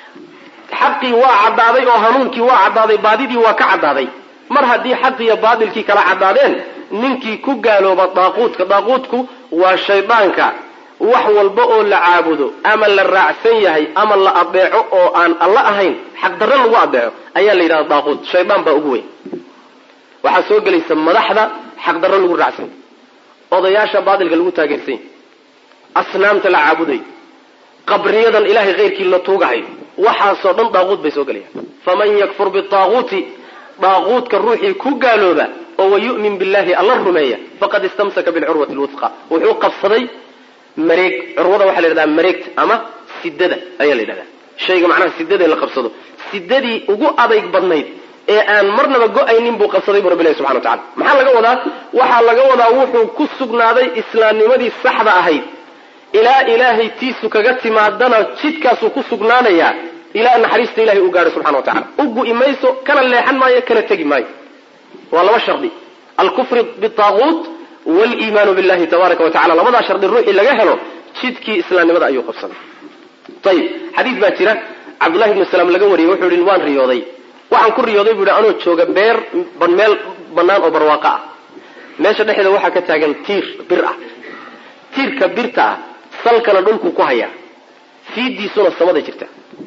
xaqii waa caddaaday oo hanuunkii waa caddaaday baadidii waa ka caddaaday mar haddii xaqiiyo baadilkii kala caddaadeen ninkii ku gaalooba daaquudka daaquudku waa shaydaanka wax walba oo la caabudo ama la raacsan yahay ama la adeeco oo aan alla ahayn xaqdarro lagu adeeco ayaa la yidhahda daaquud shaydaan baa ugu weyn waxaa soo gelaysa madaxda xaqdarro lagu raacsan yahy odayaasha baadilka lagu taageersan yahy asnaamta la caabudayo qabriyadan ilahay keyrkii la tuugahayo waxaasoo dhan daaquud bay soo gelayaan faman yakfur bitaaquuti daaquudka ruuxii ku gaalooba oo wayu'min billahi alla rumeeya faqad istamsaka bilcurwati lwusqa wuxuu qabsaday mareeg curwada waxaa la yidhahdaa mareegta ama sidada ayaa la yidhahdaa shayga macnaha sidada la qabsado sidadii ugu adayg badnayd ee aan marnaba go-aynin buu qabsaday bu rabbilahi subxana wa tacala maxaa laga wadaa waxaa laga wadaa wuxuu ku sugnaaday islaamnimadii saxda ahayd ilaa ilaahay tiisu kaga timaadana jidkaasuu ku sugnaanayaa ilaa naxariista ilahay u gaadho subxana wa tacala u gu'i mayso kana leexan maayo kana tegi maayo waa laba shardi alkufri bitaaquut waliimaanu billahi tabaaraka wa tacala labadaa shardi ruuxii laga helo jidkii islaamnimada ayuu qabsaday ayib xadiis baa jira cabdullahi ibnu salaam laga wariyey wuxuu yihi waan riyooday waxaan ku riyooday buu yihi anoo jooga beer meel bannaan oo barwaaqo ah meesha dhexeeda waxaa ka taagan tiir bir ah tiirka birta ah salkana dhulku ku hayaa fiidiisuna samada jirta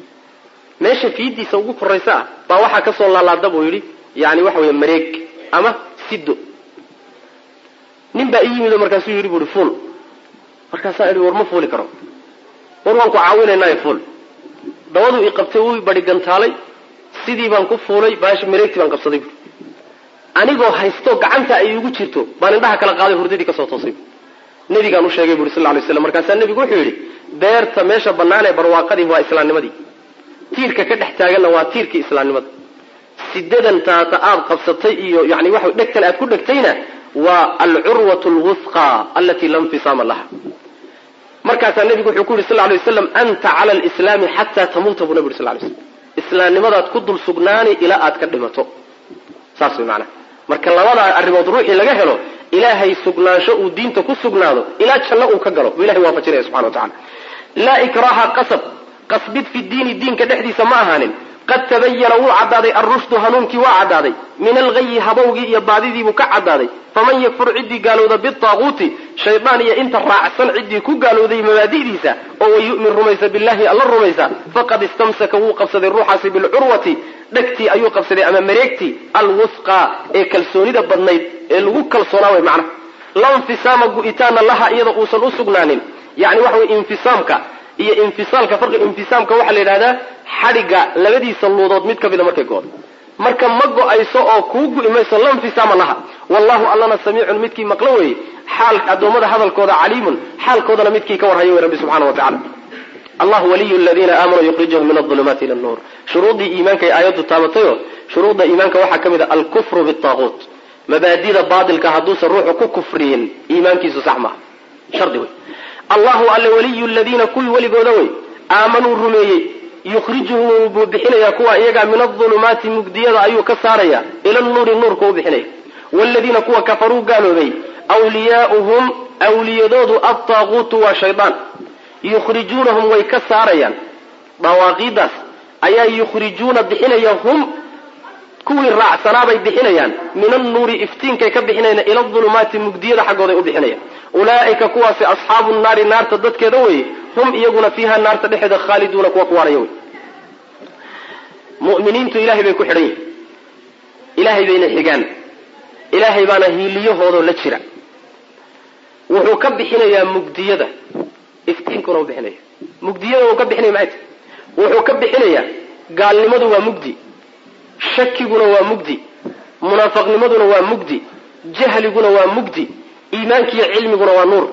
meesha fiidiisa ugu koraysa ah baa waxaa kasoo laalaada buu yidhi yani waxa wey mareeg ama sido nin baa ii yimid oo markaasuu yidhi buui fuul markaasaa idhi war ma fuuli karo war waan ku caawinaynaayo fuul dabaduu i qabtay wuu badi gantaalay sidii baan ku fuulay baash mareegtii baan qabsaday buui anigoo haysto gacanta ay igu jirto baan indhaha kala qaaday hurdadii kasoo toosay nabigaan u sheegay buri sal lay slam markaasaa nebigu wuxuu yidhi beerta meesha bannaan ee barwaaqadii waa islaamnimadii tiirka ka dhex taaganna waa tiirkii islaamnimada sidadan taata aad qabsatay iyo yani waxa dhegtan aad ku dhegtayna waa alcurwat lwusqa alatii la nfisaama laha markaasaa nebigu wuxuu ku yidhi sal lay waslam anta cala lislaami xataa tamuuta buu nabig sl lay slam islaamnimadaad ku dul sugnaani ilaa aad ka dhimato saas way macnaha marka labadaa arrimood ruuxii laga helo ilaahay sugnaansho uu diinta ku sugnaado ilaa janno uu ka galo buu ilahay waafajinaya subxana wa tacala laa ikraha qasab qasbid fi diini diinka dhexdiisa ma ahaanin qad tabayana wuu caddaaday alrushdu hanuunkii waa caddaaday min alghayi habowgii iyo baadidiibuu ka caddaaday faman yakfur ciddii gaalowda bitaaquuti shaydaan iyo inta raacsan ciddii ku gaalowday mabaadi'diisa oo wayu'min rumaysa billahi alla rumaysa faqad istamsaka wuu qabsaday ruuxaasi bilcurwati dhegtii ayuu qabsaday ama mareegtii alwusqa ee kalsoonida badnayd ee lagu kalsoonaa way macnaha la nfisaama gu'itaana laha iyada uusan u sugnaanin yani waxa wey infisaamka iyo infisaalka farqi infisaamka waxaa la yidhahdaa xadhigga labadiisa luudood mid ka mida markay go-do marka ma go-ayso oo kuu gu'i mayso la nfisaama laha wallahu allana samiicun midkii maqlo weeye xaal addoommada hadalkooda caliimun xaalkoodana midkii ka warhayo wey rabbi subxana wa tacala allah waliyu ladiina aamanuu yukhrijuhum min aulumaati ila nuur shuruuddii iimaanka ay aayaddu taabatayo shuruudda iimaanka waxaa ka mid a alkufru bitaaquut mabaadida baatilka hadduusan ruuxu ku kufriyin iimaankiisu sax maaha shardi wey allahu alle waliyu ladiina kuwii weligooda wey aamanuu rumeeyey yukhrijuhum buu bixinayaa kuwa iyaga min adulumaati mugdiyada ayuu ka saaraya ila nuuri nuurka u bixinaya wladiina kuwa kafaruu gaaloobay wliyaauhum awliyadoodu adtaaquutu waa shaydaan yukhrijuunahum way ka saarayaan dawaaqiidaas ayaa yukhrijuuna bixinaya hum kuwii raacsanaabay bixinayaan min annuuri iftiinkay ka bixinayaan ila adulumaati mugdiyada xaggooday u bixinayaan ulaa'ika kuwaasi asxaabu naari naarta dadkeeda weye hum iyaguna fiiha naarta dhexeeda khaaliduuna kuwa kuwaanaya wey muminiintu ilahay bay ku xidhan yihin ilahay bayna xigaan ilaahay baana hiiliyahoodoo la jira wuxuu ka bixinayaa mugdiyada iftiinkuna u bixinaya mugdiyada uu ka bixinaya maxay tahy wuxuu ka bixinayaa gaalnimadu waa mugdi shakiguna waa mugdi munaafaqnimaduna waa mugdi jahliguna waa mugdi iimaankiiyo cilmiguna waa nuur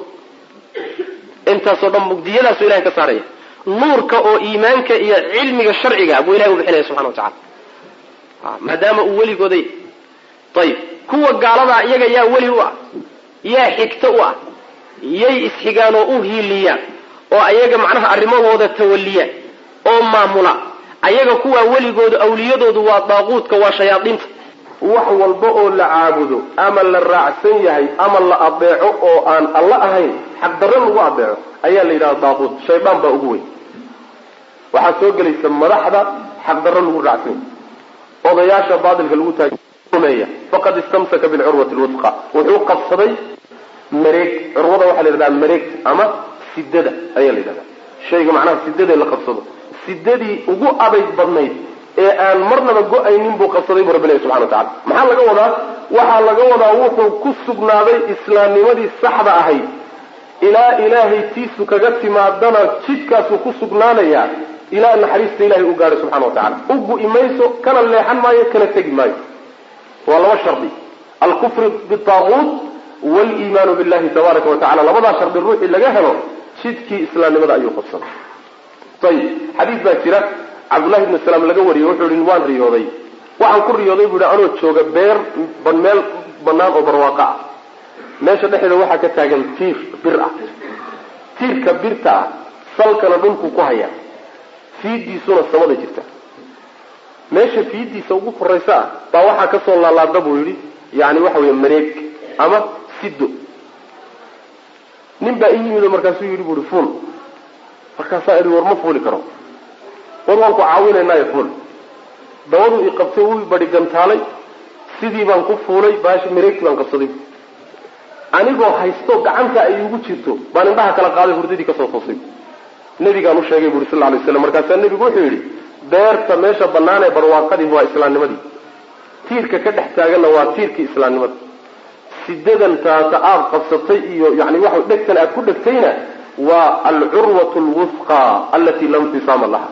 intaasoo dhan mugdiyadaasuu ilahay ka saaraya nuurka oo iimaanka iyo cilmiga sharciga buu ilahay u bixinaya subxana wa tacala maadaama uu weligooday ayib kuwa gaaladaa iyaga yaa weli u ah yaa xigto u ah yay isxigaan oo u hiiliyaan oo ayaga macnaha arrimahooda tawaliyaan oo maamula ayaga kuwaa weligooda awliyadoodu waa daaquudka waa shayaadiinta wax walba oo la caabudo ama la raacsan yahay ama la adeeco oo aan alla ahayn xaqdarro lagu adeeco ayaa la yidhahda daaquud shaydaan baa ugu weyn waxaa soo gelaysa madaxda xaqdarro lagu raacsan yahay odayaasha baatilka lagu taagmeeya faqad istamsaka bilcurwati lwusqa wuxuu qabsaday mareeg curwada waxaa la yidhahdaa mareeg ama sidada ayaa la yidhahdaa shayga macnaha sidada la qabsado sidadii ugu adayg badnayd ee aan marnaba go-aynin buu qabsaday buu rabbi ilahi subxana wa tacala maxaa laga wadaa waxaa laga wadaa wuxuu ku sugnaaday islaamnimadii saxda ahayd ilaa ilaahay tiisu kaga timaadana jidkaasuu ku sugnaanayaa ilaa naxariista ilahay u gaadhay subxana wa tacala u gu-i mayso kana leexan maayo kana tegi maayo waa laba shardi alkufru bitaaquut waliimaanu billahi tabaaraka wa tacala labadaa shardi ruuxii laga helo jidkii islaamnimada ayuu qabsaday ayib xadiis baa jira cabdullahi ibnu salaam laga wariyey wuxuu yihi waan riyooday waxaan ku riyooday buu yihi anoo jooga beer meel banaan oo barwaaqo ah meesha dhexeeda waxaa ka taagan tiir bir ah tiirka birta ah salkana dhulkuu ku hayaa fiidiisuna samada jirta meesha fiidiisa ugu koraysa ah baa waxaa kasoo laalaada buu yidhi yani waxa wey mareeg ama sido nin baa ii yimid oo markaasuu yidhi bu i fuul markaasaa idhi war ma fuuli karo war waan ku caawinaynayo fuul dabaduu i qabtay wuu badi gantaalay sidii baan ku fuulay baashi mareegtii baan qabsaday anigoo haysto gacanta ay igu jirto baan indhaha kala qaaday hurdadii kasoo toosay nabigaan u sheegay buri sal lay slam markaasaa nebigu wuxuu yidhi beerta meesha banaan ee barwaaqadii waa islaamnimadii tiirka ka dhex taaganna waa tiirkii islaamnimada sidadan taata aada qabsatay iyo yani waxa dhegtan aad ku dhegtayna waa alcurwat lwusqa alati lam fisaama laha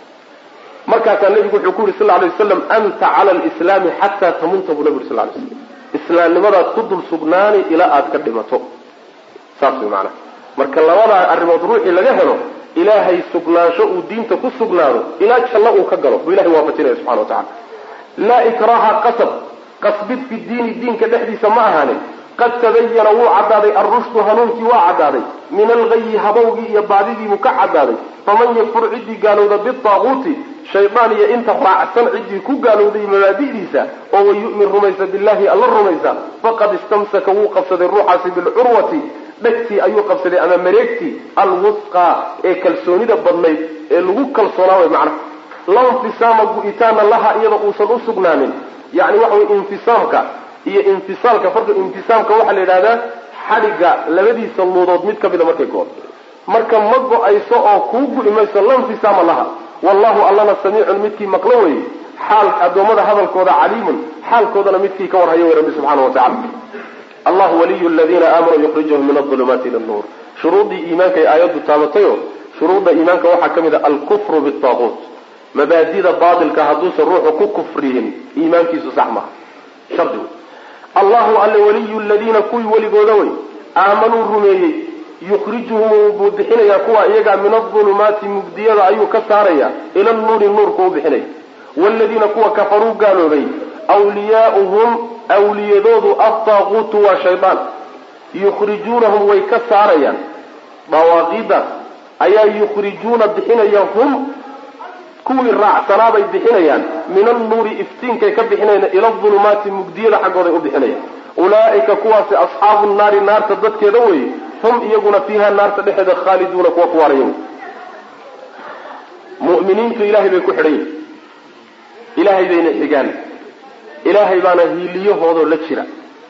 markaasaa nebigu wuxuu ku yidhi sal lay waslam anta cala lislaami xataa tamunta buu nabi uri sal lay slam islaamnimadaad ku dul sugnaani ilaa aad ka dhimato saas way maanaa marka labadaa arrimood ruuxii laga helo ilaahay sugnaansho uu diinta ku sugnaado ilaa janno uu ka galo buu ilahay waafajinaya subxana wa tacala laa ikraha qasab qasbid fi diini diinka dhexdiisa ma ahaanin qad tabayana wuu caddaaday alrushdu hanuunkii waa caddaaday min algayi habowgii iyo baadidiibuu ka caddaaday faman yakfur ciddii gaalowda bitaaquuti shaydaan iyo inta raacsan ciddii ku gaalowday mabaadi'diisa oo wayu'min rumaysa billahi alla rumaysa faqad istamsaka wuu qabsaday ruuxaasi bilcurwati dhegtii ayuu qabsaday ama mareegtii alwusqa ee kalsoonida badnayd ee lagu kalsoonaa way macnaha la infisaama gu-itaana laha iyada uusan u sugnaanin yani waxa wey infisaamka iyo infisaalka farka infisaamka waxaa la yidhahdaa xadhigga labadiisa luudood mid ka mida markay go-do marka ma go-ayso oo kuu gu-i mayso la infisaama laha wallahu allana samiicun midkii maqlo weye xaal addoommada hadalkooda caliimun xaalkoodana midkii ka warhayo wey rabbi subxaana wa tacala allahu waliyu ladiina aamanuu yukhrijuhum min aulumaati ila nuur shuruuddii iimaanka ay aayaddu taabatayo shuruudda iimaanka waxaa ka mid a alkufru bitaaquut mabaadida baatilka hadduusan ruuxu ku kufriyin iimaankiisu sax maha shardi wey allahu alle waliyu ladiina kuwii weligooda wey aamanuu rumeeyey yukhrijuhum buu bixinayaa kuwa iyaga min aulumaati mugdiyada ayuu ka saaraya ila nuuri nuurku u bixinaya wladiina kuwa kafaruu gaaloobay wliyaauhum awliyadoodu adtaaquutu waa shaydaan yukhrijuunahum way ka saarayaan dawaaqidaas ayaa yukhrijuuna bixinaya hum kuwii raacsanaabay bixinayaan min annuuri iftiinkay ka bixinayaan ila adulumaati mugdiyada xaggooday u bixinayaan ulaa'ika kuwaasi asxaabu nnaari naarta dadkeeda weeye hum iyaguna fiiha naarta dhexeeda khaaliduuna kuwa kuwaaraya wey mu'miniintu ilaahay bay ku xidhan yihin ilaahay bayna xigaan ilaahay baana hiiliyahoodoo la jira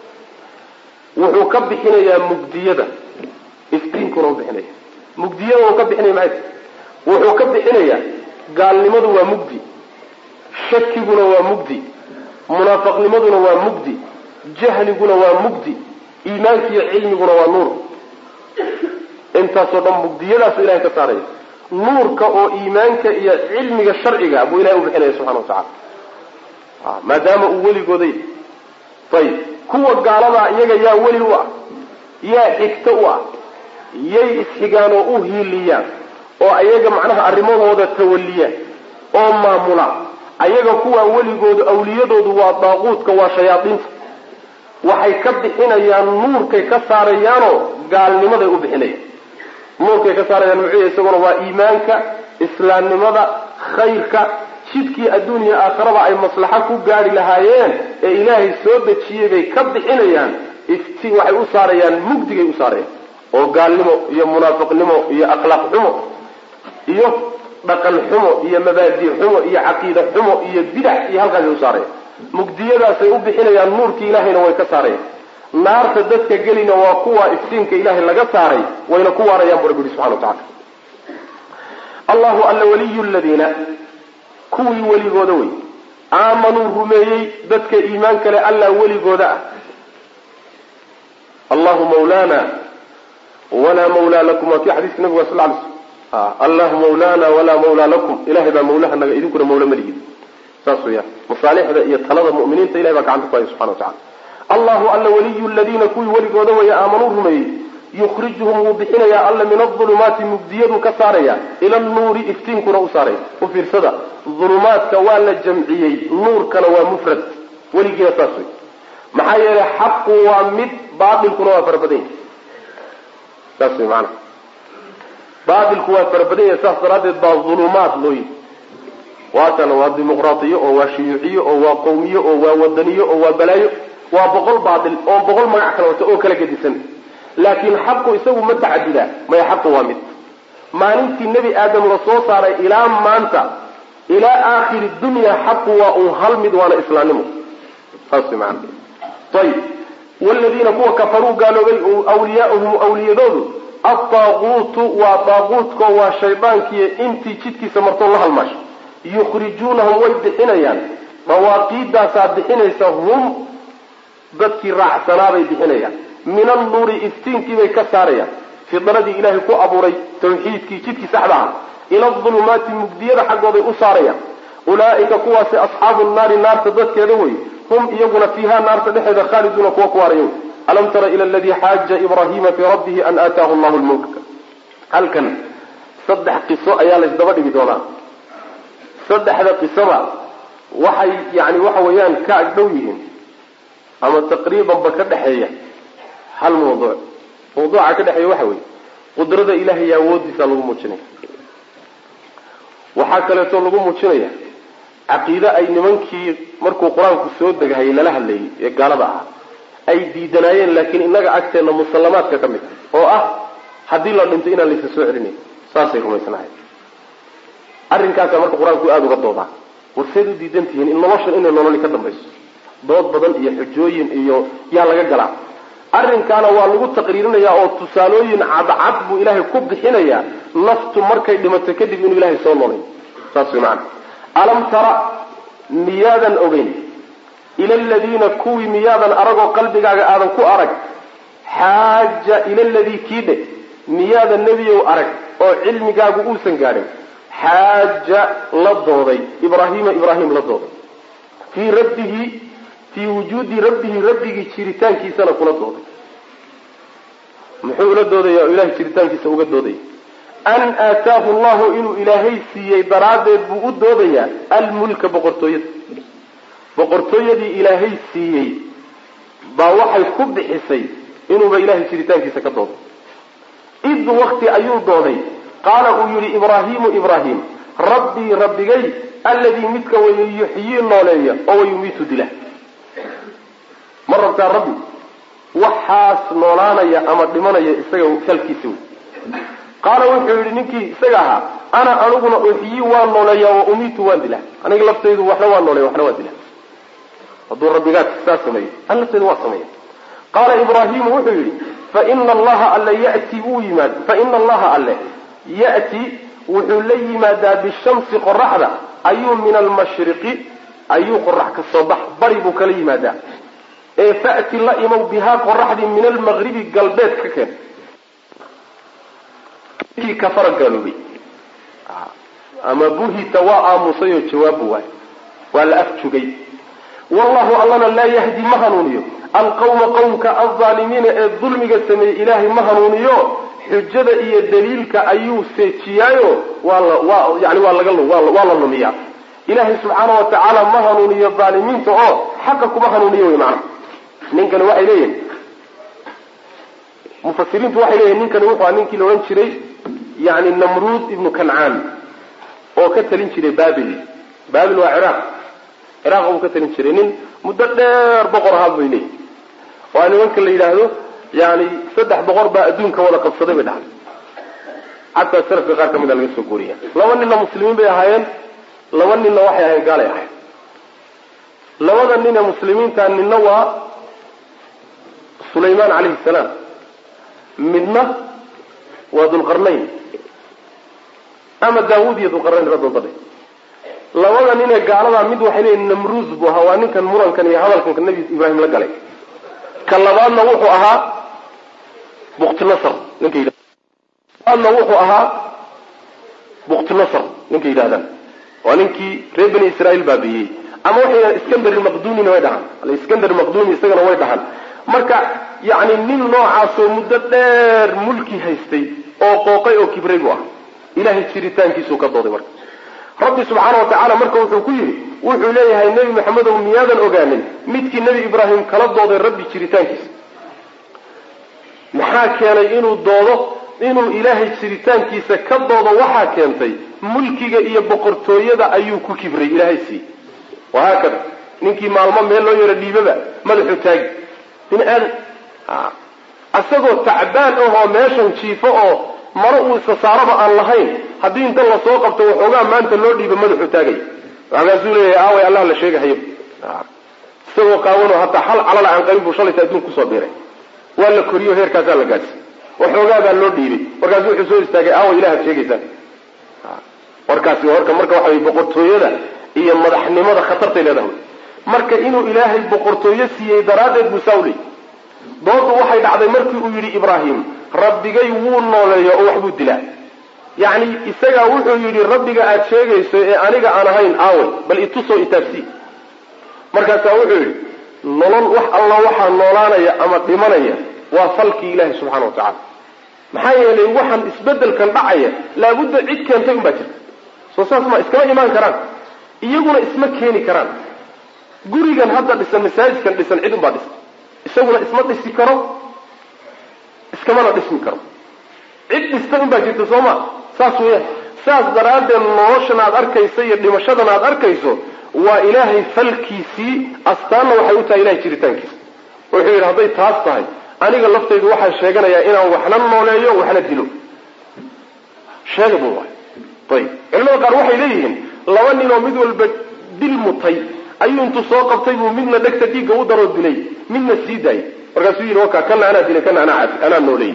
wuxuu ka bixinayaa mugdiyada iftiinkuna u bixinaya mugdiyada uu ka bixinaya maxay wuxuu ka bixinayaa gaalnimadu waa mugdi shakiguna waa mugdi munaafaqnimaduna waa mugdi jahliguna waa mugdi iimaankiiyo cilmiguna waa nuur intaasoo dhan mugdiyadaasu ilahay ka saaraya nuurka oo iimaanka iyo cilmiga sharciga buu ilahay u bixinaya subxana wa tacala maadaama uu weligooday ayib kuwa gaaladaa iyaga yaa weli u ah yaa xigto u ah yay isxigaan oo u hiiliyaan oo ayaga macnaha arrimahooda tawaliyaan oo maamula ayaga kuwaa weligoodu awliyadoodu waa daaquudka waa shayaadiinta waxay ka bixinayaan nuurkay ka saarayaanoo gaalnimaday u bixinayaan nuurkay ka saarayaan muxuu yahay isaguna waa iimaanka islaamnimada khayrka jidkii adduuniya aakhiraba ay maslaxo ku gaari lahaayeen ee ilaahay soo dejiyey bay ka bixinayaan ifti waxay u saarayaan mugdigay u saarayaan oo gaalnimo iyo munaafiqnimo iyo akhlaaq xumo iyo dhaqan xumo iyo mabaadi xumo iyo caqiida xumo iyo bidax iyo halkaasay u saarayaan mugdiyadaasay u bixinayaan nuurkii ilaahayna way ka saarayaan naarta dadka gelina waa kuwa iftiinka ilaahay laga saaray wayna ku waarayaan bu rabbi yihi subxana wa tacala allahu alla waliyu ladiina kuwii weligooda wey aamanuu rumeeyey dadka iimaan kale allaa weligooda ah allahu mawlaana walaa mawlaa lakum waa kii xadiiska nabiga sal lay sl allahu mawlaana walaa mawlaa lakum ilahay baa mawlahanaga idinkuna mawla malihid saas weyaan masaalixda iyo talada mu'miniinta ilahay baa gacanta ku haya subxana wa tacala allahu alla waliyu ladiina kuwii weligooda weeye aamanuu rumeeyey yukhrijuhum wuu bixinayaa alla min adulumaati mugdiyaduu ka saaraya ila anuuri iftiinkuna u saaraya u fiirsada dulumaadka waa la jamciyey nuurkana waa mufrad weligiina saas wey maxaa yeelay xaqu waa mid baatilkuna waa farabadanya saas wey maanaa baatilku waa farabadanya saas daraaddeed baa dulumaad loo yihi waatana waa dimuqraadiyo oo waa shuyuuciyo oo waa qawmiyo oo waa wadaniyo oo waa balaayo waa boqol baatil oo boqol magac kala wata oo kala gedisan laakiin xaqu isagu ma tacadudaa maya xaqu waa mid maalintii nebi aadam la soo saaray ilaa maanta ilaa aakhiri dunya xaqu waa un hal mid waana islaamnimo saas maana ayib waladiina kuwa kafaruu gaaloobay awliyaauhum awliyadoodu adaaquutu waa daaquutko waa shaydaankiiyo intii jidkiisa martoo la halmaasho yukhrijuunahum way bixinayaan dawaaqiidaasaa bixinaysa hum dadkii raacsanaabay bixinayaan min annuuri iftiinkiibay ka saarayaan fidradii ilaahay ku abuuray tawxiidkii jidkii saxda ah ila adulumaati mugdiyada xaggooday u saarayaan ulaa'ika kuwaasi asxaabu nnaari naarta dadkeeda wey hum iyaguna fiiha naarta dhexeeda khaaliduuna kuwa kuwaaraya wey alam tara ila aladii xaaja ibraahiima fii rabbihi an aataahu llahu lmulka halkan saddex qiso ayaa laysdaba dhigi doonaa saddexda qisaba waxay yani waxa weeyaan ka agdhow yihiin ama taqriibanba ka dhexeeya hal mawduuc mawduuca ka dhexeeya waxa weeye qudrada ilahay iyo awoodiisa lagu muujinaya waxaa kaleeto lagu muujinaya caqiide ay nimankii markuu qur-aanku soo degahayay lala hadlayay ee gaalada ahaa ay diidanaayeen laakiin innaga agteenna musallamaadka ka mid oo ah haddii la dhinto inaan laysa soo celinayn saasay rumaysnahay arrinkaasaa marka qur-aanku aada uga doodaa warseed u diidan tihiin in noloshan inay nololi ka dambayso dood badan iyo xujooyin iyo yaa laga galaa arrinkaana waa lagu taqriirinayaa oo tusaalooyin cadcad buu ilaahay ku bixinayaa naftu markay dhimato kadib inuu ilaahay soo noolay saas way macana alam tara miyaadan ogeyn ila aladiina kuwii miyaadan aragoo qalbigaaga aadan ku arag xaaja ila ladii kii dhe miyaadan nebiyow arag oo cilmigaagu uusan gaadhin xaaja la dooday ibraahiima ibraahim la dooday fii rabbihi fii wujuudi rabbihi rabbigii jiritaankiisana kula dooday muxuu ula doodaya oo ilahay jiritaankiisa uga doodaya an aataahu llahu inuu ilaahay siiyey daraaddeed buu u doodayaa almulka boqortooyada boqortooyadii ilaahay siiyey baa waxay ku bixisay inuuba ilahay jiritaankiisa ka doodo id wakti ayuu dooday qaala uu yidhi ibraahimu ibraahim rabbii rabbigay alladii midka way yuxyii nooleeya oo wayumiitu dila ma rabtaa rabbi waxaas noolaanaya ama dhimanaya isaga salkiisa wey qaala wuxuu yidhi ninkii isaga ahaa ana aniguna uxyii waan nooleeya wa umiitu waan dilaa aniga laftaydu waxna waan nooleeya waxna waan dilaa hadduu rabbigaad saa sameeyo an laftaydu waa sameeya qaala ibraahimu wuxuu yidhi faina allaha alle yati wuu yimaad faina allaha alle ya'ti wuxuu la yimaadaa bishamsi qoraxda ayuu min almashriqi ayuu qorax ka soo bax bari buu kala yimaadaa ee fa'ti la imow bihaa qoraxdii min almaqribi galbeed ka keen kii kafara gaaloobay ama buhita waa aamusay oo jawaabu waay waa la afjugay wallahu allana laa yahdi ma hanuuniyo alqawma qowmka alظaalimiina ee dulmiga sameeyey ilaahay ma hanuuniyo xujada iyo daliilka ayuu seejiyaayo waa la waa yani waa laga waa la lumiyaa ilaahay subxaana wa tacaala ma hanuuniyo dhaalimiinta oo xaqa kuma hanuuniyo wy maana ninkani waxay leeyihin mufasiriintu waxay leeyihin ninkani wuxuu a ninkii la odhan jiray yani namruud ibnu kancaan oo ka talin jiray babil babil waa ciraaq ciraaq buu ka talin jiray nin muddo dheer boqor ahaa bay leeyihin waa nimanka la yidhaahdo yani saddex boqor baa adduunka wada qabsaday bay dhahay xataa salafka qaar ka mid a laga soo guuriya laba ninna muslimiin bay ahaayeen laba ninna waxay ahayn gaalay ahayn labada nin ee muslimiinta ninna waa sulaymaan calayhi salaam midna waa dulqarnayn ama daawud iyo dulqarnayn radoodadhe labada nin ee gaaladaa mid waxay leeyihin namruus buu ahaa waa ninkan murankan iyo hadalkanka nabi ibraahim la galay ka labaadna wuxuu ahaa buktinasr ninka yidhahda labaadna wuxuu ahaa buktinasr ninka yidhahdaan waa ninkii reer bani israa'iil baabiiyey ama waxay yidhahan iskandar maqdunina way dhahaan aliskandar maqduni isagana way dhahaan marka yacni nin noocaasoo muddo dheer mulki haystay oo qooqay oo kibray buu ah ilahay jiritaankiisuu ka dooday marka rabbi subxaana wa tacaala marka wuxuu ku yidhi wuxuu leeyahay nebi maxamedow miyaadan ogaanin midkii nebi ibraahim kala dooday rabbi jiritaankiisa maxaa keenay inuu doodo inuu ilaahay jiritaankiisa ka doodo waxaa keentay mulkiga iyo boqortooyada ayuu ku kibray ilaahay siiyey wahaakada ninkii maalmo meel loo yaro dhiibaba madaxuu taagi bini aadan isagoo tacbaan ahoo meeshan jiifo oo maro uu isa saaraba aan lahayn haddii inta lasoo qabto waxoogaa maanta loo dhiiba madaxuu taagay markaasuu leeyahay aaway allah la sheegahayo isagoo qaawano hataa hal calala aan qabin buu shalayta adduun kusoo biiray waa la koriyo heerkaasaa la gaadsi waxoogaa baa loo dhiibay markaasu wuxuu soo istaagay aaway ilahaad sheegaysaan warkaasi warka marka waxa way boqortooyada iyo madaxnimada khatartay leedahay marka inuu ilaahay boqortooyo siiyey daraaddeed buu saa u leeyay doodu waxay dhacday markii uu yidhi ibraahim rabbigay wuu nooleeyo oo waxbuu dilaa yacni isagaa wuxuu yidhi rabbiga aad sheegayso ee aniga aan ahayn aaway bal itusoo itaabsii markaasaa wuxuu yidhi nolol wax alla waxaa noolaanaya ama dhimanaya waa falkii ilaahi subxana wa tacala maxaa yeelay waxaan isbedelkan dhacaya laabudda cid keentay un baa jirta soo saas ma iskama imaan karaan iyaguna isma keeni karaan gurigan hadda dhisan masaajidkan dhisan cid unbaa dhisan isaguna isma dhisi karo iskamana dhismi karo cid dhistay un baa jirta soo ma saas weeyaan saas daraaddeed noloshan aad arkayso iyo dhimashadan aad arkayso waa ilaahay falkiisii astaanna waxay u tahay ilahay jiritaankiisa wuxuu yidhi hadday taas tahay aniga laftaydu waxaan sheeganayaa inaan waxna nooleeyo waxna dilo sheega bun waay ayib culimada qaar waxay leeyihiin laba nin oo mid walba dil mutay ayuu intuu soo qabtay buu midna dhegta dhiigga u daroo dilay midna sii daayay markaasuu yidhi waka kana anaa dilay kana anaa cafi anaa nooleeyey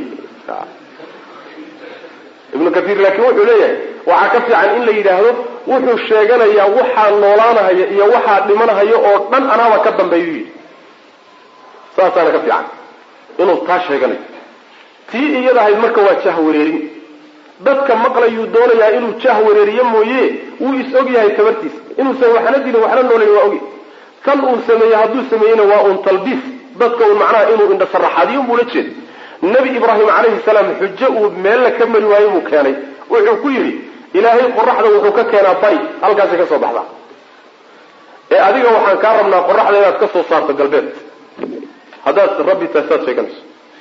ibnu kaiir laakiin wuxuu leeyahay waxaa ka fiican in la yidhaahdo wuxuu sheeganayaa waxaa noolaanahaya iyo waxaa dhimanahaya oo dhan anaaba ka dambeeyu yidhi saasaana ka fiican inuu taa sheeganayo tii iyada ahayd marka waa jah wareerin dadka maqlayuu doonayaa inuu jah wareeriyo mooye wuu is og yahay tabartiisa inuusan waxna dilin waxna noolayn waa ogy tan uu sameeyey hadduu sameeyeyna waa un talbiis dadka un macnaha inuu indhasaraxaadiyo unbuu la jeeda nebi ibraahim calayhi salaam xujo uu meella ka mari waayo buu keenay wuxuu ku yidhi ilaahay qoraxda wuxuu ka keenaa bari halkaasay ka soo baxdaa ee adiga waxaan kaa rabnaa qoraxda inaad ka soo saarto galbeed haddaad rabbi tahay saad sheeganayso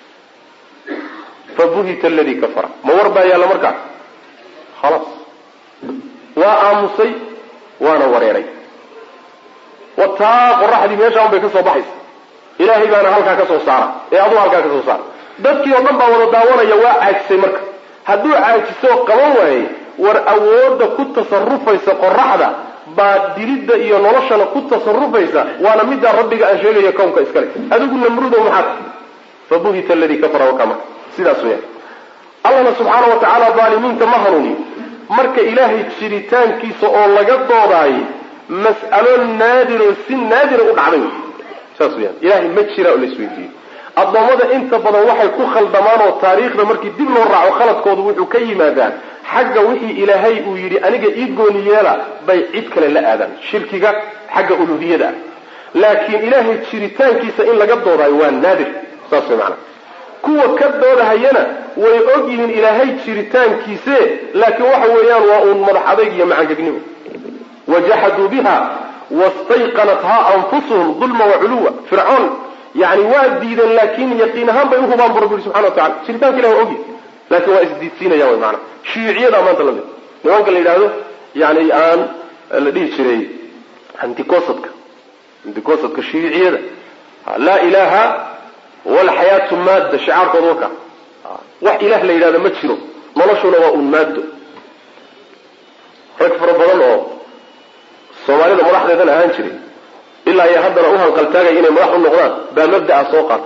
fabuhita aladii kafara ma war baa yaalla markaa khalaas waa aamusay waana wareeray wataa qoraxdii meeshaan bay ka soo baxaysa ilaahay baana halkaa ka soo saara ee aduu halkaa ka soo saara dadkii oo dhan baa wada daawanaya waa caajisay marka hadduu caajiso qaban waayey war awoodda ku tasarufaysa qoraxda baa dilidda iyo noloshana ku tasarufaysa waana middaa rabbiga aan sheegayo kownka iskale adigu namrudo maxaad fabuhita aladii kafara wakaa marka sidaas weya allahna subxaana wa tacaala daalimiinta ma hanuuniyo marka ilaahay jiritaankiisa oo laga doodaayo mas'alo naadiroo si naadira u dhacday saas weyaan ilahay ma jira oo la isweydiiyo addoommada inta badan waxay ku khaldamaan oo taariikhda markii dib loo raaco khaladkoodu wuxuu ka yimaadaa xagga wixii ilaahay uu yidhi aniga ii gooni yeela bay cid kale la aadaan shirkiga xagga uluhiyada ah laakiin ilaahay jiritaankiisa in laga doodaayo waa naadir saas way macana kuwa ka doodahayana way og yihiin ilaahay jiritaankiise laakiin waxa weeyaan waa uun madax adayg iyo macangegnimo wajaxaduu biha wastayqanathaa anfusuhum dulma waculuwa fircoon yani waa diideen laakin yaqiin ahaan bay uhubaan bu rabbi yhi subxana wa tacala jiritaanka ilah waa ogyahy laakin waa isdiidsiinayaan wy maana shiiciyada maanta lamid nimanka la yidhaahdo yani aan la dhihi jiray anticosadka anticosadka shiiciyada laa ilaha walxayaatu maadda shicaarkooda waka wax ilah la yidhahdo ma jiro noloshuna waa un maaddo rag fara badan oo soomaalida madaxdeedan ahaan jiray ilaa iyo haddana u hanqaltaagaya inay madax u noqdaan baa mabda'a soo qaatay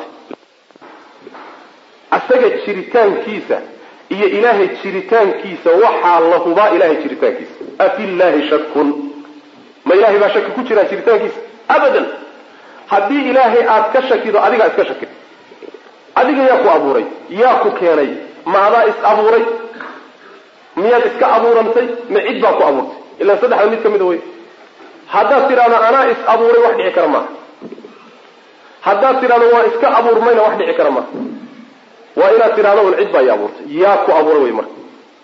asaga jiritaankiisa iyo ilaahay jiritaankiisa waxaa la hubaa ilahay jiritaankiisa afillaahi shakun ma ilahay baa shaki ku jiraa jiritaankiisa abadan haddii ilaahay aad ka shakido adigaa iska shakid adiga yaa ku abuuray yaa ku keenay ma adaa is abuuray miyaad iska abuurantay ma cid baa ku abuurtay ilaan saddexda mid ka mida wey haddaad tidhahdo anaa is abuuray wax dhici kara maaha haddaad tidhahdo waa iska abuurmayna wax dhici kara maaha waa inaad tidhahdo un cid baa i abuurtay yaa ku abuuray wey marka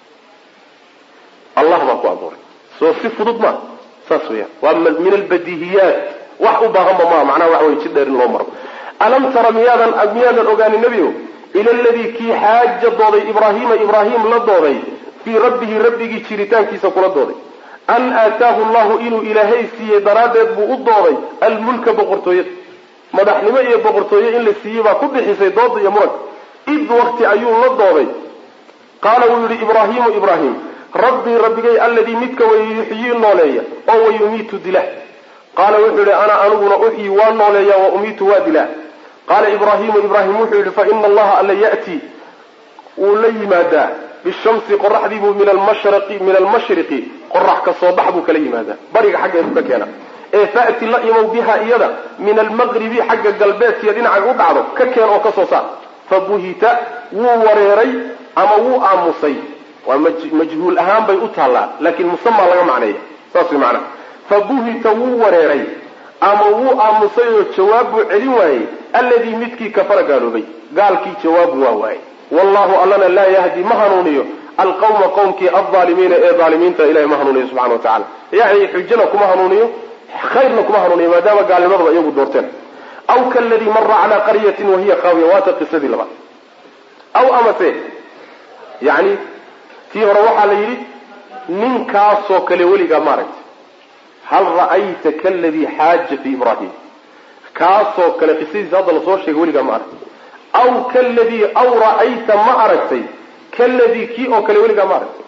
allah baa ku abuuray soo si fudud maa saas weyaan waa min albadihiyaat wax u baahanba maaha macnaha waxa wey jid dheer in loo maro alam tara miyaadan miyaadan ogaanin nebio ila aladii kii xaaja dooday ibraahiima ibraahim la dooday fii rabbihi rabbigii jiritaankiisa kula dooday an aataahu llahu inuu ilaahay siiyey daraaddeed buu u dooday almulka boqortooyada madaxnimo iyo boqortooye in la siiyey baa ku bixisay dooda iyo muranka id wakti ayuu la dooday qaala wuu yihi ibraahimu ibraahim rabbii rabbigay alladii midka way yuxyii nooleeya oo wayumiitu dila qaala wuxuu yihi ana aniguna uxyi waa nooleeya wa umiitu waa dilaa qaala ibraahimu ibraahim wuxuu yihi fa ina allaha alla ya'tii wuu la yimaadaa bishamsi qoraxdiibuu min almashriqi min almashriqi qorax ka soo bax buu kala yimaadaa bariga xaggeedu ka keena ee fa'ti la imow biha iyada min almaqribi xagga galbeedkiiyo dhinacay u dhacdo ka keen oo ka soo saar fabuhita wuu wareeray ama wuu aamusay waa majhuul ahaan bay u taallaa laakiin musamaa laga macneeya saas way macnaha fabuhita wuu wareeray ama wuu aamusay oo jawaab buu celin waayey alladii midkii kafara gaaloobay gaalkii jawaabu waa waayey wallahu allana laa yahdi ma hanuuniyo alqawma qowmkii aldaalimiina ee daalimiinta ilahay ma hanuuniyo subxana wa tacala yani xujana kuma hanuuniyo khayrna kuma hanuuniyo maadaama gaalnimadaba iyagu doorteen aw kaladii mara calaa qaryatin wahiya khaawiya waata qisadii labaad aw amase yani tii hore waxaa la yidhi ninkaasoo kale weligaa maaragtay hal ra'ayta kaladii xaaja fi ibrahim kaasoo kale qisadiisa hadda lasoo sheegay weligaa ma aragtay aw kaladii aw ra'ayta ma aragtay kaladii kii oo kale weligaa ma aragtay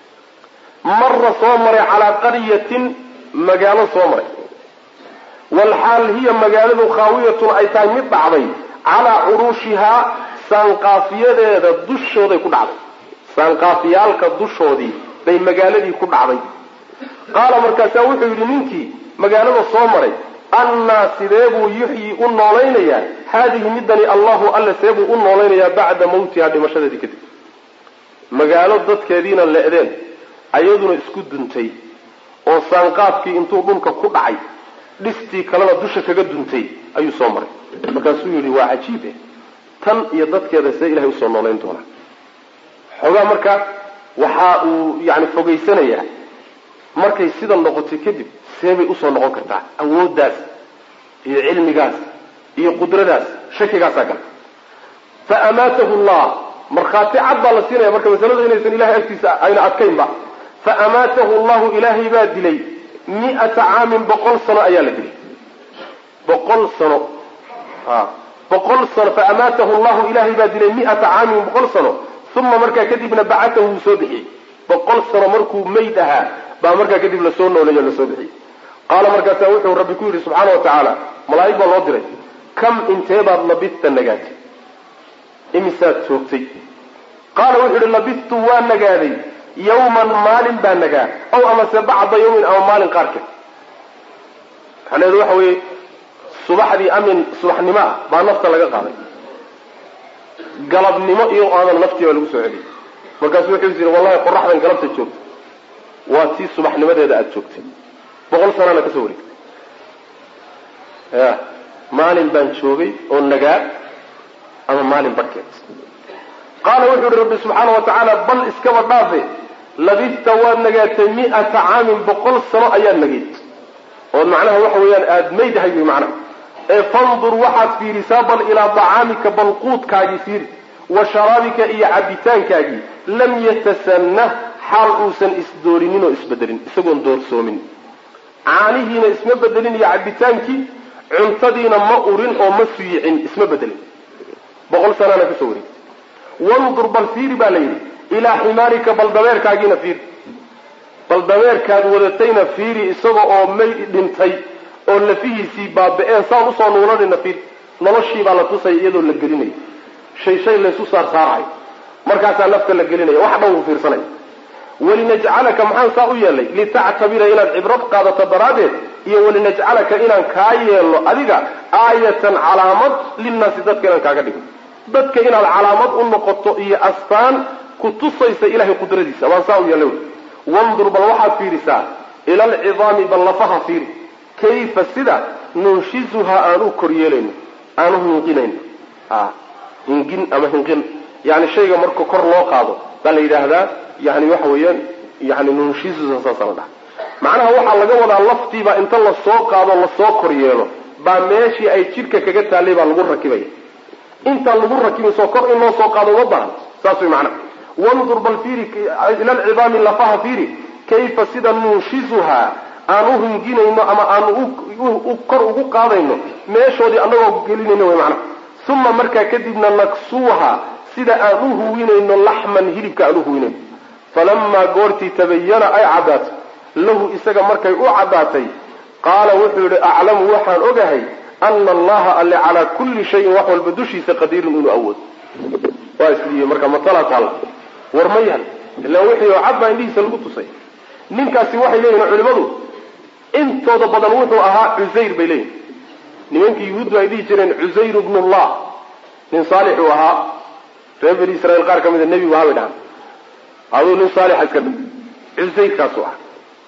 mara soo maray calaa qaryatin magaalo soo maray walxaal hiya magaaladu khaawiyatun ay tahay mid dhacday calaa curuushihaa saanqaafiyadeeda dushooday ku dhacday saanqaafiyaalka dushoodii bay magaaladii ku dhacday qaala markaasaa wuxuu yidhi ninkii magaalada soo maray annaa sidee buu yuxyi u noolaynayaa haadihi midani allahu alle see buu u noolaynayaa bacda mawtihaa dhimashadeedii kadib magaalo dadkeediina le'deen ayaduna isku duntay oo saanqaafkii intuu dhulka ku dhacay dhistii kalena dusha kaga duntay ayuu soo maray markaasuu yidhi waa cajiibe tan iyo dadkeeda see ilahay usoo noolayn doonaa xoogaa marka waxa uu yani fogaysanayaa markay sidan noqotay kadib seebay usoo noqon kartaa awooddaas iyo cilmigaas iyo qudradaas shakigaasaa gala fa amaatahu llah markhaati cad baa la siinaya marka masaladu inaysan ilahay agtiisa ayna adkaynba fa amaatahu llahu ilaahay baa dilay mi'ata caamin boqol sano ayaa la dilay boqol sano a boqol sano fa amaatahu llahu ilaahay baa dilay mi'ata caamin boqol sano uma markaa kadibna bacatahu wuu soo bixiyey boqol sano markuu mayd ahaa baa markaa kadib lasoo nooleeyo lasoo bixiyey qaala markaasaa wuxuu rabbi ku yidhi subxaana wa tacaala malaa'ig baa loo diray kam inteebaad labista nagaatay imisaad joogtay qaala wuxuu yihi labistu waa nagaaday yawman maalin baa nagaa aw amase bacda yawmin ama maalin qaarkeed macnaheedu waxa weeye subaxdii amin subaxnimo ah baa nafta laga qaaday galabnimo iyo aadan naftii baa lagu soo celiyey markaasu wuxuu is yidhi wallahi qoraxdan galabta joogta waa tii subaxnimadeeda aada joogtay boqol sanaana kasoo wareegtay ya maalin baan joogay oo nagaa ama maalin barhkeed qaala wuxuu yihi rabbi subxaana wa tacaala bal iskaba dhaafe labista waad nagaatay mi'ata caamin boqol sano ayaad nagayd ood macnaha waxa weeyaan aada maydahay wy macnaha ee fandur waxaad fiirisaa bal ilaa dacaamika bal quudkaagii fiiri wa sharaabika iyo cabitaankaagii lam yatasanah xaal uusan isdoorinin oo isbedelin isagoon doorsoomin caanihiina isma bedelin iyo cabitaankii cuntadiina ma urin oo ma suyicin isma bedelin boqol sanaana kasoo wareegtay wandur bal fiiri baa la yidhi ilaa ximaarika bal dabeerkaagiina fiiri bal dabeerkaad wadatayna fiiri isaga oo may dhintay oo lafihiisii baaba-een saan usoo nuulanayna fiiri noloshii baa la tusaya iyadoo la gelinayo shay shay laysu saar saarayo markaasaa nafta la gelinaya wax dhan uu fiirsanaya walinajcalaka maxaan saa u yeelay litactabira inaad cibrad qaadato daraaddeed iyo walinajcalaka inaan kaa yeelno adiga aayatan calaamad linnaasi dadka inaan kaaga dhigno dadka inaad calaamad u noqoto iyo astaan ku tusaysa ilahay qudradiisa waan saa u yeelay wandur bal waxaad fiirisaa ila alcidaami bal lafaha fiiri kayfa sida nunshizuhaa aan u kor yeelayno aan u hinqinayno a hingin ama hinqin yani shayga marka kor loo qaado baa la yidhaahdaa yani waxa weeyaan yani nunshizuha saasa la dhaha macnaha waxaa laga wadaa laftiibaa inta lasoo qaado lasoo kor yeelo baa meeshii ay jidhka kaga taallay baa lagu rakibaya intaan lagu rakibayso kor in loo soo qaado uma bahan saas way macnaha wandur bal fiiri ila alcidaami lafaha fiiri kayfa sida nunshizuhaa aan u hinginayno ama aan u kor ugu qaadayno meeshoodii annagoo gelinayno way macnaha uma markaa kadibna naksuuha sida aan u huwinayno laxman hilibka aan u huwinayno falamaa goortii tabayana ay caddaato lahu isaga markay u caddaatay qaala wuxuu yidhi aclamu waxaan ogahay ana allaha alle calaa kulli shayin wax walba dushiisa qadiirun inuu awoodo waa isliiye marka matalaa taalla war ma yaal ilaa wixii oo cad baa indhihiisa lagu tusay ninkaasi waxay leeyihin culimadu intooda badan wuxuu ahaa cusayr bay leeyihin nimankii yuhuuddu ay dhihi jireen cusayr bnullah nin saalix uu ahaa reer bani israiil qaar ka mida nebigu ahaa bay dhahaan aduu nin saalixa iska dha cusayrkaasuu ah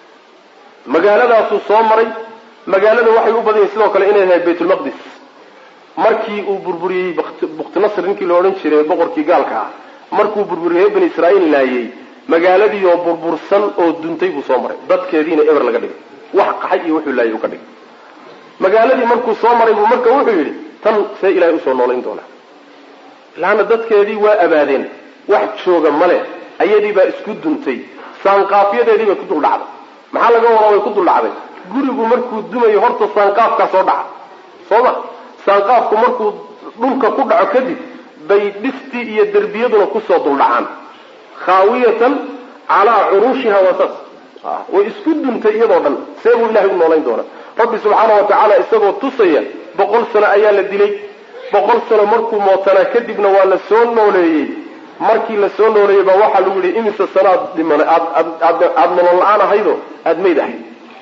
magaaladaasuu soo maray magaalada waxay u badan yihin sidoo kale inay tahay baytulmaqdis markii uu burburiyey buktinasr ninkii la odhan jiray boqorkii gaalka ah markuu burburiyey reer bani israiil laayey magaaladii oo burbursan oo duntay buu soo maray dadkeediina eber laga dhigay wax qaxay iyo wuxuu laayay uu ka dhigay magaaladii markuu soo maray buu marka wuxuu yidhi tan see ilahay usoo noolayn doonaa laana dadkeedii waa abaadeen wax jooga male ayadii baa isku duntay saanqaafyadeedii bay ku dul dhacday maxaa laga wadaa way ku dul dhacday gurigu markuu dumayo horta saanqaafkaa soo dhaca soo ma saanqaafku markuu dhulka ku dhaco kadib bay dhistii iyo derbiyaduna kusoo duldhacaan khaawiyatan calaa curuushiha waa saas way isku duntay iyadoo dhan see buu ilahay u noolayn doonaa rabbi subxaana wa tacaala isagoo tusaya boqol sano ayaa la dilay boqol sano markuu mootanaa kadibna waa la soo nooleeyey markii la soo nooleeyey baa waxaa lagu yihi imise sano aad dhiman aada nolol la-aan ahaydo aada mayd ahayd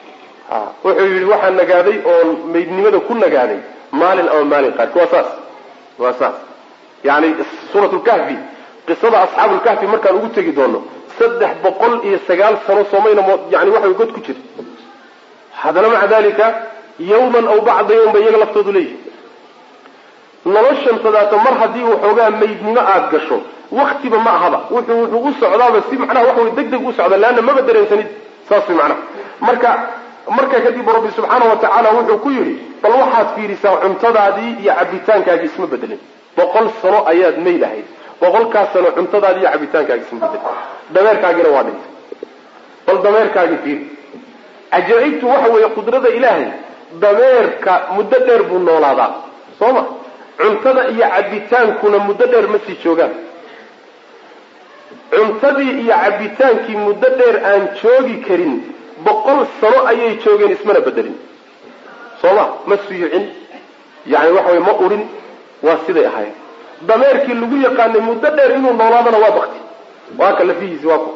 wuxuu yidhi waxaa nagaaday oon maydnimada ku nagaaday maalin ama maalin qaarki waa saas waa saas yani suurat lkahfi qisada asxaabulkahfi markaan ugu tegi doono saddex boqol iyo sagaal sano soomayna yani waxa god ku jira haddana maca dalika yawman aw bacda yawm bay iyaga laftoodu leeyihi noloshan sadaata mar haddii waxoogaa maydnimo aada gasho waktiba ma ahaba wuxuu wuxuu u socdaaba si macnaha waxa way deg deg u socda leanna maba dareensanid saas way macnaha marka markaa kadib rabbi subxaana wa tacaala wuxuu ku yidhi bal waxaad fiirisaa cuntadaadii iyo cabitaankaagii isma bedelin boqol sano ayaad mayl ahayd boqolkaas sano cuntadaadii iyo cabitaankaagi isma bedelin dameerkaagina waa dhintay bal dameerkaagii fiiri cajaa'ibtu waxa weeye qudrada ilaahay dameerka muddo dheer buu noolaadaa soo ma cuntada iyo cabitaankuna muddo dheer ma sii joogaan cuntadii iyo cabitaankii muddo dheer aan joogi karin boqol sano ayay joogeen ismana bedelin soo ma ma suyucin yani waxa wey ma urin waa siday ahaayeen dameerkii lagu yaqaanay muddo dheer inuu noolaadana waa bakti waa ka lafihiisi waa ku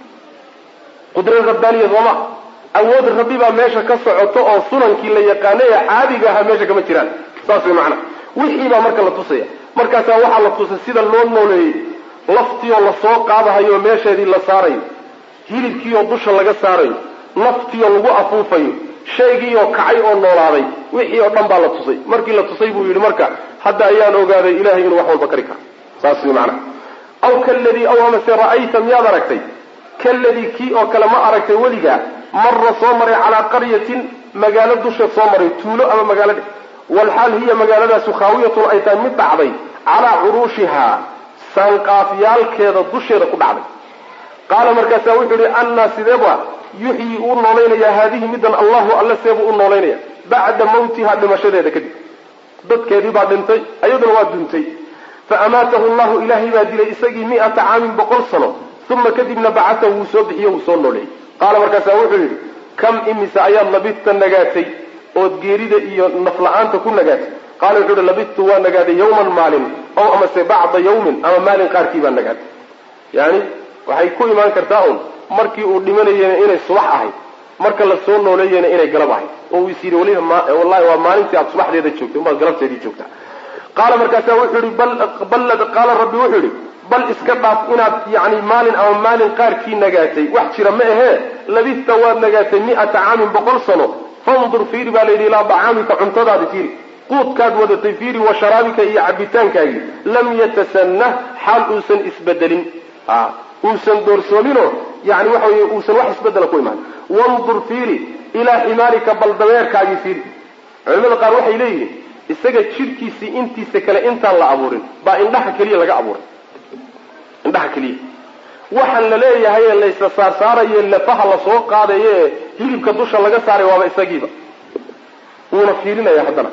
qudrad rabbaaniya sooma awood rabbi baa meesha ka socoto oo sunankii la yaqaanay ee caadiga ahaa meesha kama jiraan saas way macana wixii baa marka la tusaya markaasaa waxaa la tusay sida loo nooleeyey laftiioo lasoo qaadahayo meesheedii la saarayo hilibkiioo dusha laga saarayo naftiioo lagu afuufayo shaygiioo kacay oo noolaaday wixii oo dhan baa la tusay markii la tusay buu yidhi marka hadda ayaan ogaaday ilahay inuu wax walba kari karo saas way macana aw kaladii aw amase ra'ayta miyaad aragtay kaladii kii oo kale ma aragtay weligaa marra soo maray calaa qaryatin magaalo dusha soo maray tuulo ama magaalo dhe walxaal hiya magaaladaasu khaawiyatun ay tahay mid dhacday calaa curuushihaa saanqaafyaalkeeda dusheeda ku dhacday qaala markaasaa wuxuu yihi annaa sideeba yuxyi uu noolaynayaa haadihi middan allahu alle seebuu u noolaynaya bacda mawtihaa dhimashadeeda kadib dadkeedii baa dhintay ayaduna waa duntay fa amaatahu llahu ilaahay baa dilay isagii mi'ata caamin boqol sano uma kadibna bacatahu wuu soo bixiyo wuu soo nooleeyey qaala markaasaa wuxuu yidhi kam imise ayaad labidta nagaatay ood geerida iyo nafla-aanta ku nagaatay qaala wuxuu yihi labidtu waa nagaaday yawman maalin ow amase bacda yawmin ama maalin qaarkii baa nagaatay yani waxay ku imaan kartaa un markii uu dhimanayena inay subax ahayd marka la soo nooleeyena inay galab ahayd oo uu is yidhi waliba wallahi waa maalintii aad subaxdeeda joogtay umaad galabteedii joogtaa qaala markaasaa wuxuu yihi bal qaala rabbi wuxuu yihi bal iska dhaaf inaad yani maalin ama maalin qaarkii nagaatay wax jira ma ahee labista waad nagaatay mi'ata caamin boqol sano fandur fiiri baa layidhi ilaa dacaamika cuntadaadi fiiri quudkaad wadatay fiiri wa sharaabika iyo cabitaankaagii lam yatasanah xaal uusan isbedelin uusan doorsoominoo yani waxa wey uusan wax isbedela ku imaan wandur fiiri ilaa ximaarika bal dameerkaagii fiiri culimada qaar waxay leeyihiin isaga jidhkiisii intiisa kale intaan la abuurin baa indhaha keliya laga abuuray indhaha keliya waxaan la leeyahay ee laysa saarsaarayo lafaha lasoo qaadayo ee hilibka dusha laga saaray waaba isagiiba wuuna fiirinaya haddana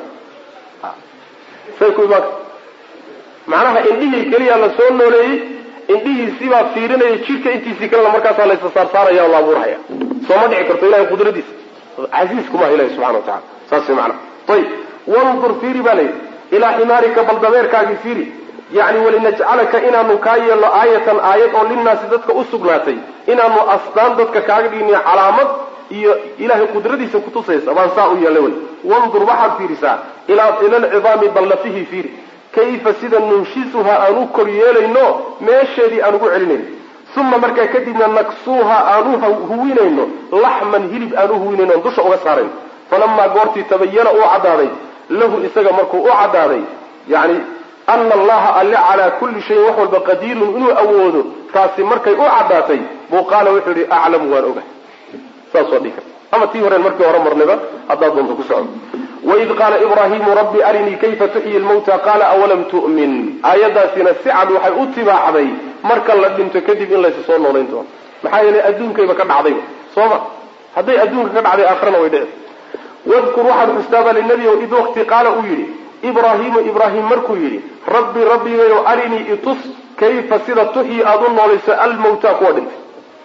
say ku imaan macnaha indhihii keliya la soo nooleeyey indhihiisibaa fiirinaya jidhka intiisii kalena markaasaa laysa saarsaaraya oo la abuurhaya soo ma dhici karto ilahay qudradiisa casiiskumaha ilahi subxana wa tacala saas way macana ayib wandur fiiri baa layidhi ilaa ximaarika bal dameerkaagii fiiri yani walinajcalaka inaanu kaa yeelno aayatan aayad oo linnaasi dadka u sugnaatay inaanu astaan dadka kaaga dhigniyo calaamad iyo ilahay qudradiisa kutusaysa baan saa u yeelnay wey wandur waxaad fiirisaa ilaa ilalcidaami ballafihii fiiri kayfa sida nunshisuha aan u kor yeelayno meesheedii aan ugu celinayno uma markaa kadibna naksuuha aan u huwinayno laxman hilib aan u huwinayno on dusha uga saarayno falamaa goortii tabayana uu caddaaday lahu isaga markuu u caddaaday yani ana allaha alle calaa kulli shayin wax walba qadiirun inuu awoodo taasi markay u caddaatay buu qaala wuxuu yihi aclamu waan ogahay saasoo dhihi karta ama tii horeen markii hore marnayba haddaad doonto ku socdo waid qaala ibraahimu rabbi arinii kayfa tuxyi lmawta qaala awalam tu'min aayaddaasina si cad waxay u tibaaxday marka la dhinto kadib in laysa soo noolayn doono maxaa yeelay adduunkayba ka dhacdayba soo ma hadday adduunka ka dhacday aakhirana way dhici wadkur waxaad xustaaba linabiyow id waqti qaala uu yidhi ibraahimu ibraahim markuu yidhi rabbi rabbigayow arinii itus kayfa sida tuxyi aada u noolayso almawta kuwa dhintay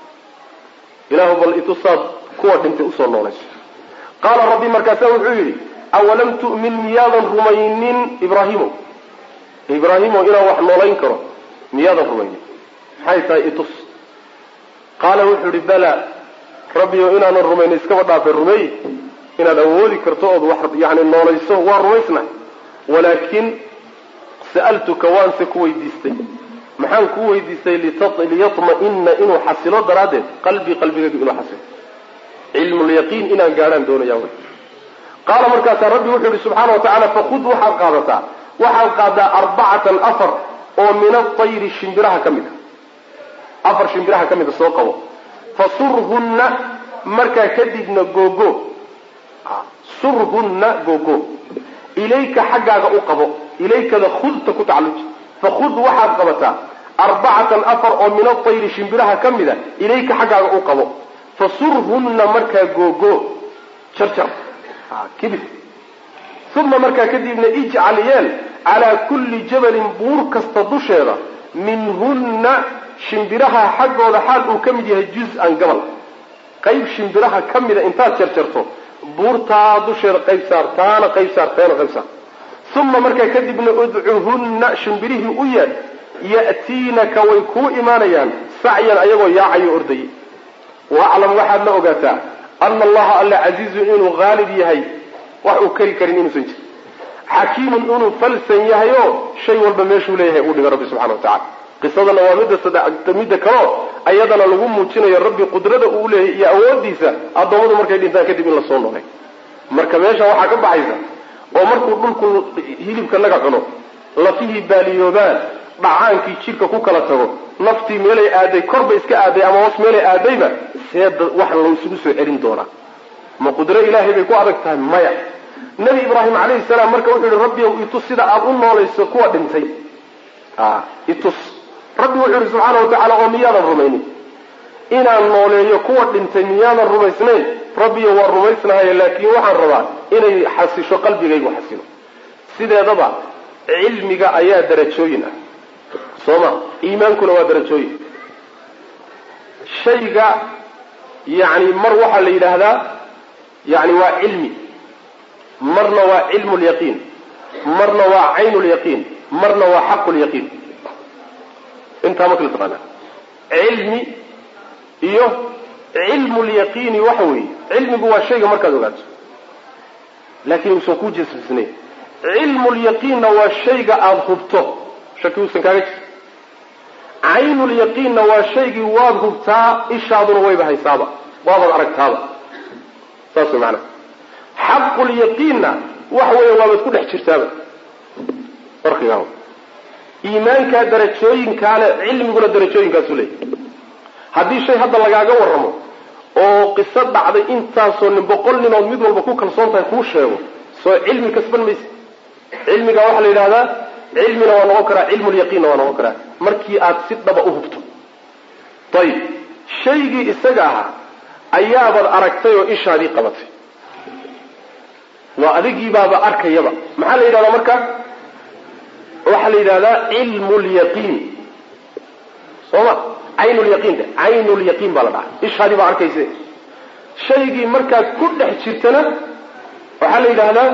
ilaahu bal itusaad kuwa dhintay usoo noolayso qaala rabbi markaasa wuxuu yidhi awalam tu'min miyaadan rumaynin ibraahimow ibraahimow inaan wax noolayn karo miyaadan rumaynin maxay tahay itus qaala wuxuu yihi bala rabbiyow inaanan rumaynin iskaba dhaafay rumeey inaad awoodi karto ood wax yani noolayso waa rumaysna walaakin sa'altuka waanse ku weydiistay maxaan ku weydiistay liyatma'ina inuu xasilo daraaddeed qalbii qalbigaygu inuu xasilo cilmulyaqiin inaan gaadhaan doonaya wy qaala markaasaa rabbi wuxuu yihi subxaana wa tacala fakud waxaad qaadataa waxaad qaadaa arbacatan afar oo min atayri shimbiraha ka mid a afar shimbiraha ka mida soo qabo fasurhunna markaa kadibna googo surhunna googo ilayka xaggaaga u qabo ilaykada khudta ku tacalluji fakhud waxaad qabataa arbacatan afar oo min atayri shimbiraha ka mid a ilayka xaggaaga u qabo fasurhunna markaa googo jarjar kibir uma markaa kadibna ijcal yeel calaa kulli jabalin buur kasta dusheeda minhunna shimbiraha xaggooda xaal uu ka mid yahay juz-an gabal qayb shimbiraha ka mida intaad jarjarto buurtaa dusheeda qayb saar taana qayb saar taana qayb saar uma markaa kadibna udcuhunna shimbirihii u yeedh ya'tiinaka way kuu imaanayaan sacyan ayagoo yaacayo ordayay waaclam waxaad la ogaataa ana allaha alla casiizun inuu haalib yahay wax uu kari karin inuusan jirin xakiimun inuu falsan yahay oo shay walba meeshuu leeyahay uu dhiga rabbi subxana wa tacala qisadana waa midda sadde midda kaleo ayadana lagu muujinayo rabbi qudrada uu leeyahay iyo awoodiisa addoommadu markay dhintaan kadib in lasoo noolay marka meesha waxaa ka baxaysa oo markuu dhulku hilibka laga cuno lafihii baaliyoobaan dhacaankii jidhka ku kala tago naftii meelay aaday korba iska aaday ama hoos meelay aadayba seeda wax la isugu soo celin doonaa ma qudro ilaahay bay ku adag tahay maya nebi ibraahim calayhi salaam marka wuxuu yihi rabbi ow itus sida aada u noolayso kuwa dhintay itus rabbi wuxuu yihi subxaana wa tacaala oo miyaadan rumaynin inaan nooleeyo kuwa dhintay miyaadan rumaysnayn rabbiyo waa rumaysnahaye laakiin waxaan rabaa inay xasisho qalbigaygu xasilo sideedaba cilmiga ayaa darajooyin ah soo ma iimaankuna waa darajooyin shayga yani mar waxaa la yidhaahdaa yani waa cilmi marna waa cilmu lyaqiin marna waa caynu lyaqiin marna waa xaqu lyaqiin intaa ma kala taqaanaa cilmi iyo cilmu lyaqiini waxa weeye cilmigu waa shayga markaad ogaato laakiin uusan ku jasbisnayn cilmu lyaqiinna waa shayga aada hubto shaki uusan kaaga jir caynulyaqiinna waa shaygii waad hubtaa ishaaduna wayba haysaaba waabaad aragtaaba saas way macanaha xaqulyaqiinna waxa weeye waabaad ku dhex jirtaaba farqigaa iimaankaa darajooyinkaale cilmiguna darajooyinkaasu leeyahy haddii shay hadda lagaaga warramo oo qiso dhacday intaasoo nin boqol ninood mid walba ku kalsoon tahay kuu sheego soo cilmi kasban mayse cilmiga waxaa la yidhahdaa cilmina waa noqon karaa cilmulyaqiinna waa noqon karaa markii aad si dhaba u hubto ayib shaygii isaga ahaa ayaabad aragtay oo ishaadii qabatay waa adigiibaaba arkayaba maxaa la yidhahdaa marka waxaa la yidhahdaa cilmu lyaqiin soo ma caynulyaqiin de caynulyaqiin baa la dhaha ishaadii baa arkayse shaygii markaad ku dhex jirtana waxaa la yidhaahdaa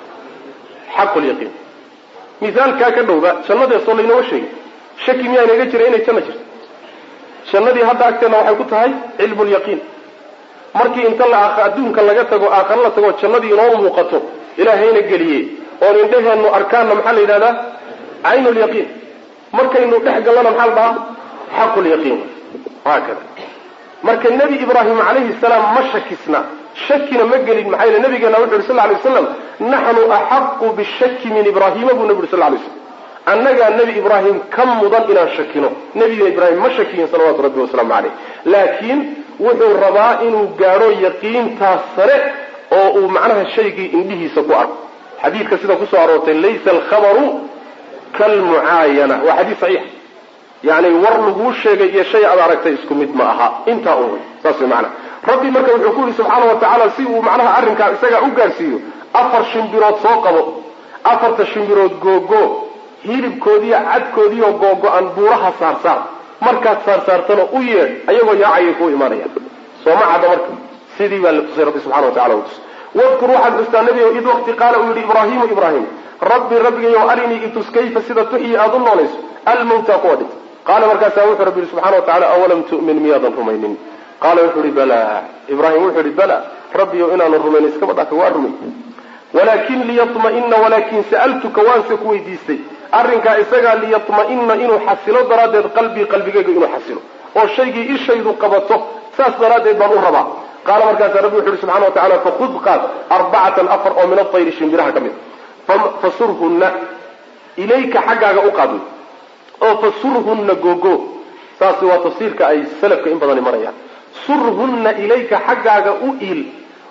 xaqulyaqiin misaalkaa ka dhowba jannadeesoo laynoo sheegay shaki miyaa inaga jira inay janno jirto jannadii hadda agteenna waxay ku tahay cilmulyaqiin markii inta la adduunka laga tago aakhare la tago jannadii inoo muuqato ilaahayna geliyey oon indheheennu arkaanna maxaa la yidhahdaa caynulyaqiin markaynu dhex gallana maxaa la dhahaa xaqulyaqiin haakada marka nebi ibraahim calayhi salaam ma shakisna shakina ma gelin maxaa yele nabigeena wuxu yuri sal ly waslam naxnu axaqu bishaki min ibraahima buu nabi uri sal lay slam annagaa nebi ibraahim ka mudan inaan shakino nebiga ibraahim ma shakiyin salawatu rabbi wasalaamu caleyh laakiin wuxuu rabaa inuu gaadho yaqiintaas sare oo uu macnaha shaygii indhihiisa ku arko xadiidka sida kusoo aroortay laysa alkhabaru kalmucaayana waa xadiis saxiix yani war laguu sheegay iyo shay aad aragtay isku mid ma aha intaa un wey saas way macana rabbi marka wuxuu ku yihi subxaana wa tacaala si uu macnaha arrinkaa isagaa u gaarsiiyo afar shimbirood soo qabo afarta shimbirood googo hilibkoodiiyo cadkoodiiyo googo-an buuraha saarsaar markaad saarsaartana u yeedh ayagoo yaacayay kuu imaanayaan sooma cadda marka sidii baa la tusay rabbi subxana wa tacala u tus wadkur waxaad xustaa nebigow id waqti qaala uu yihi ibraahimu ibraahim rabbi rabbigayow arinii itus kayfa sida tuxyi aada u noolayso almawta kuwa dhintay qaala markaasaa wuxuu rabbi yihi subxana wa tacala awalam tu'min miyaadan rumaynin qaala wuxuu ihi bala ibraahim wuxuu ihi bala rabbiyow inaanu rumayn iskaba dhaka waa rumay walaakin liyatma'ina walaakin sa'altuka waanse ku weydiistay arrinkaa isagaa liyatma'ina inuu xasilo daraaddeed qalbii qalbigayga inuu xasilo oo shaygii ishaydu qabato saas daraaddeed baan u rabaa qaala markaasaa rabbi wuxu uhi subxana wa tacala fakhud qaad arbacatan afar oo min atayri shimbiraha ka mid fasurhunna ilayka xaggaaga u qaad oo fasurhunna googo saasi waa tafsiirka ay salafka in badani marayaan surhunna ilayka xaggaaga u iil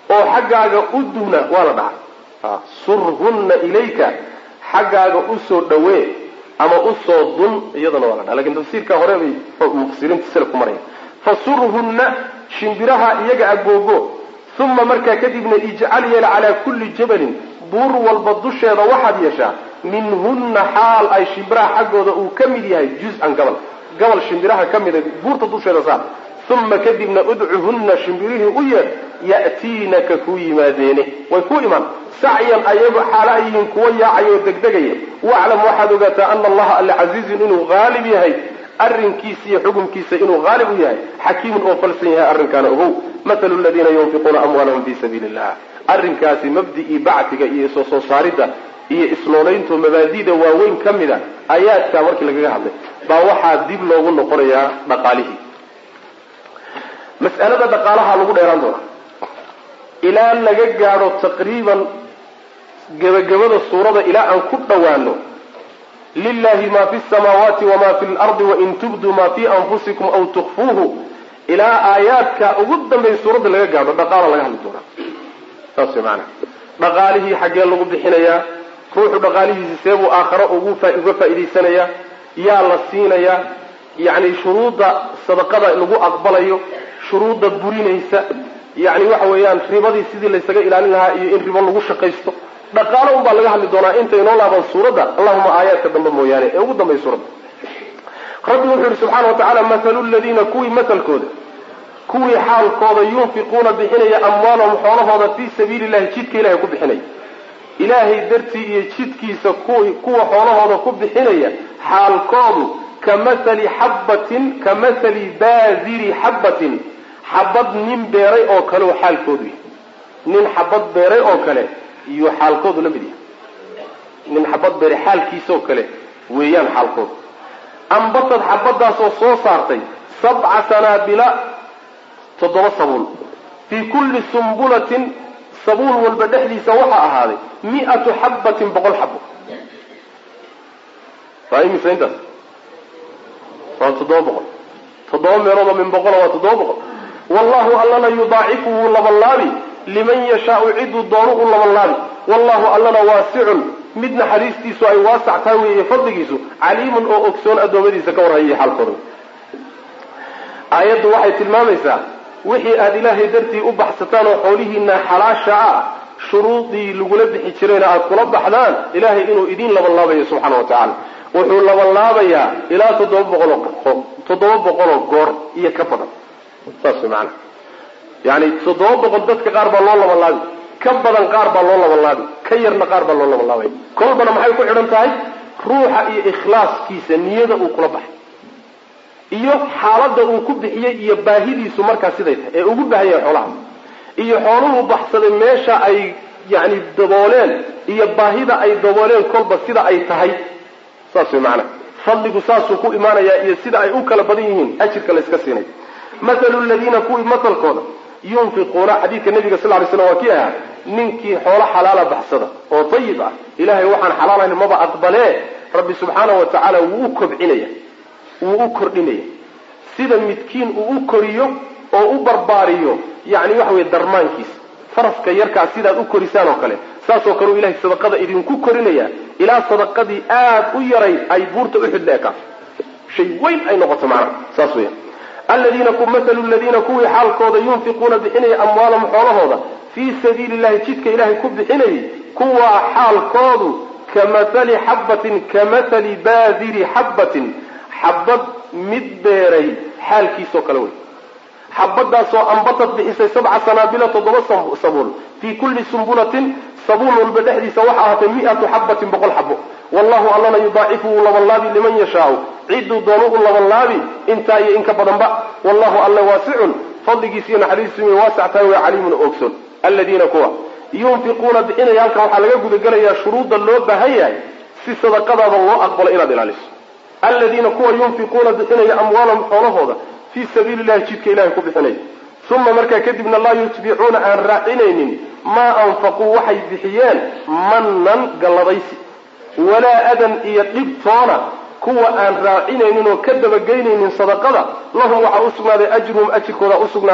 oo xaggaaga u duhna waa la dhaca surhunna ilayka xaggaaga usoo dhawee ama usoo dun iyadana waa la dhaca lakin tafsiirka hore bay mufasiriinta salafku maraya fasurhunna shimbiraha iyaga agoogo uma markaa kadibna ijcal yeel calaa kulli jabalin buur walba dusheeda waxaad yeeshaa minhunna xaal ay shimbiraha xaggooda uu ka mid yahay juz-an gabal gabal shimbiraha ka mida buurta dusheeda saar uma kadibna udcuhunna shimbirihii u yeedh ya'tiinaka kuu yimaadeene way ku imaan sacyan ayago xaala ay yihiin kuwa yaacaya oo degdegaya waclam waxaad ogaataa ana allaha alla casiizun inuu haalib yahay arrinkiisa iyo xukumkiisa inuu haalib u yahay xakiimun oo falsan yahay arrinkaana ogow mathalu ladiina yunfiquuna amwaalahum fi sabiili illah arrinkaasi mabdi'ii bactiga iyo soo soo saaridda iyo isnoolaynto mabaadida waaweyn ka mid a ayaadkaa markii lagaga hadlay baa waxaa dib loogu noqonayaa dhaqaalihii mas'alada dhaqaalaha lagu dheeraan doonaa ilaa laga gaadho taqriiban gebagabada suurada ilaa aan ku dhowaano lilahi ma fi samaawaati wama fi lardi wain tubduu ma fi anfusikum aw tukfuuhu ilaa aayaadka ugu dambeeya suuradda laga gaadho dhaqaala laga hadli doonaa saas way maanaa dhaqaalihii xaggee lagu bixinayaa ruuxu dhaqaalihiisi seebuu aakharo ugu uga faa'idaysanayaa yaa la siinayaa yacni shuruudda sadaqada lagu aqbalayo shuruudda burinaysa yacni waxa weeyaan ribadii sidii laysaga ilaalin lahaa iyo in ribo lagu shaqaysto dhaqaalo un baa laga hadli doonaa inta inoo laaban suuradda allahuma aayaadka dambe mooyaane ee ugu dambeya suuradda rabbi wuxuu yihi subxaana wa tacala mathalu ladiina kuwii matalkooda kuwii xaalkooda yunfiquuna bixinaya amwaalahum xoolahooda fii sabiili illahi jidka ilahay ku bixinaya ilaahay dartii iyo jidkiisa kuwi kuwa xoolahooda ku bixinaya xaalkoodu ka mathali xabbatin ka mathali baadiri xabbatin xabad nin beeray oo kale oo xaalkoodu yahay nin xabad beeray oo kale iyo xaalkoodu la mid yahay nin xabad beeray xaalkiisa oo kale weeyaan xaalkoodu ambatad xabadaasoo soo saartay sabca sanaabila toddoba sabuul fii kulli sumbulatin sabuul walba dhexdiisa waxaa ahaaday mi'atu xabbatin boqol xabo waa imisa intaas waa toddoba boqol toddoba meeloodoo min boqola waa toddoba boqol wallahu allana yudaacifu wuu labanlaabi liman yashaau ciduu doonu u labanlaabi wallahu allana waasicun mid naxariistiisu ay waasac tahay weeye fadligiisu caliimun oo ogsoon addoommadiisa ka warhayay xaalkooda aayaddu waxay tilmaamaysaa wixii aada ilaahay dartii u baxsataan oo xoolihiina xalaasha ah shuruudii lagula bixi jirayna aada kula baxdaan ilaahay inuu idiin labanlaabayo subxaana wa tacaala wuxuu labanlaabayaa ilaa toddoba boqoloo toddoba boqoloo goor iyo ka badan saas way macanaa yani toddoba boqol dadka qaar baa loo labanlaabi ka badan qaar baa loo labanlaabi ka yarna qaar baa loo labanlaabaya kolbana maxay ku xidhan tahay ruuxa iyo ikhlaaskiisa niyada uu kula baxay iyo xaaladda uu ku bixiyey iyo baahidiisu markaa siday tahay ee ugu baahan yahay xoolaha iyo xooluhu baxsaday meesha ay yani dabooleen iyo baahida ay dabooleen kolba sida ay tahay saas way macanaa fadligu saasuu ku imaanayaa iyo sida ay u kala badan yihiin ajirka layska siinay mathalu ladiina kuwii matalkooda yunfiquuna xadiidka nabiga sal lay slam waa kii ahaa ninkii xoolo xalaala baxsada oo dayib ah ilahay waxaan xalaalayn maba aqbalee rabbi subxaana wa tacaala wuu u kobcinaya wuu u kordhinaya sida midkiin uu u koriyo oo u barbaariyo yani waxa weye darmaankiisa faraska yarkaa sidaad u korisaan oo kale saasoo kale u ilahay sadaqada idinku korinaya ilaa sadaqadii aad u yarayd ay buurta uxud la ekaato shay weyn ay noqoto macnaha saas weya aladiina mathalu ladiina kuwii xaalkooda yunfiquuna bixinaya amwaalahum xoolahooda fii sabiili llahi jidka ilaahay ku bixinayay kuwaa xaalkoodu ka mathali xabbatin ka mathali baadiri xabbatin xabad mid beeray xaalkiisoo kale wey xabadaasoo ambatad bixisay sabca sanaabila toddoba sabuul fii kulli sumbulatin sabuul walba dhexdiisa waxa ahaatay mi'atu xabbatin boqol xabo wallahu allana yudaacifu wuu labanlaabi liman yashaau ciduu doonu u labanlaabi intaa iyo in ka badanba wallahu alla waasicun fadligiis iyo naxariistiisu way waasac tahay waa caliimun ogson aladiina kuwa yunfiquuna bixinaya halkan waxaa laga gudagelayaa shuruudda loo baahan yahay si sadaqadaada loo aqbalo inaad ilaaliso aladiina kuwa yunfiquuna bixinaya amwaalahum xoolahooda fii sabiili llahi jidka ilahay ku bixinaya uma markaa kadibna laa yutbicuuna aan raacinaynin maa anfaquu waxay bixiyeen mannan galladaysi walaa adan iyo dhibtoona kuwa aan raacinaynin oo ka dabageynaynin sadaqada lahum waxaa usugnaaday ajruhum ajirkooda usugnaaday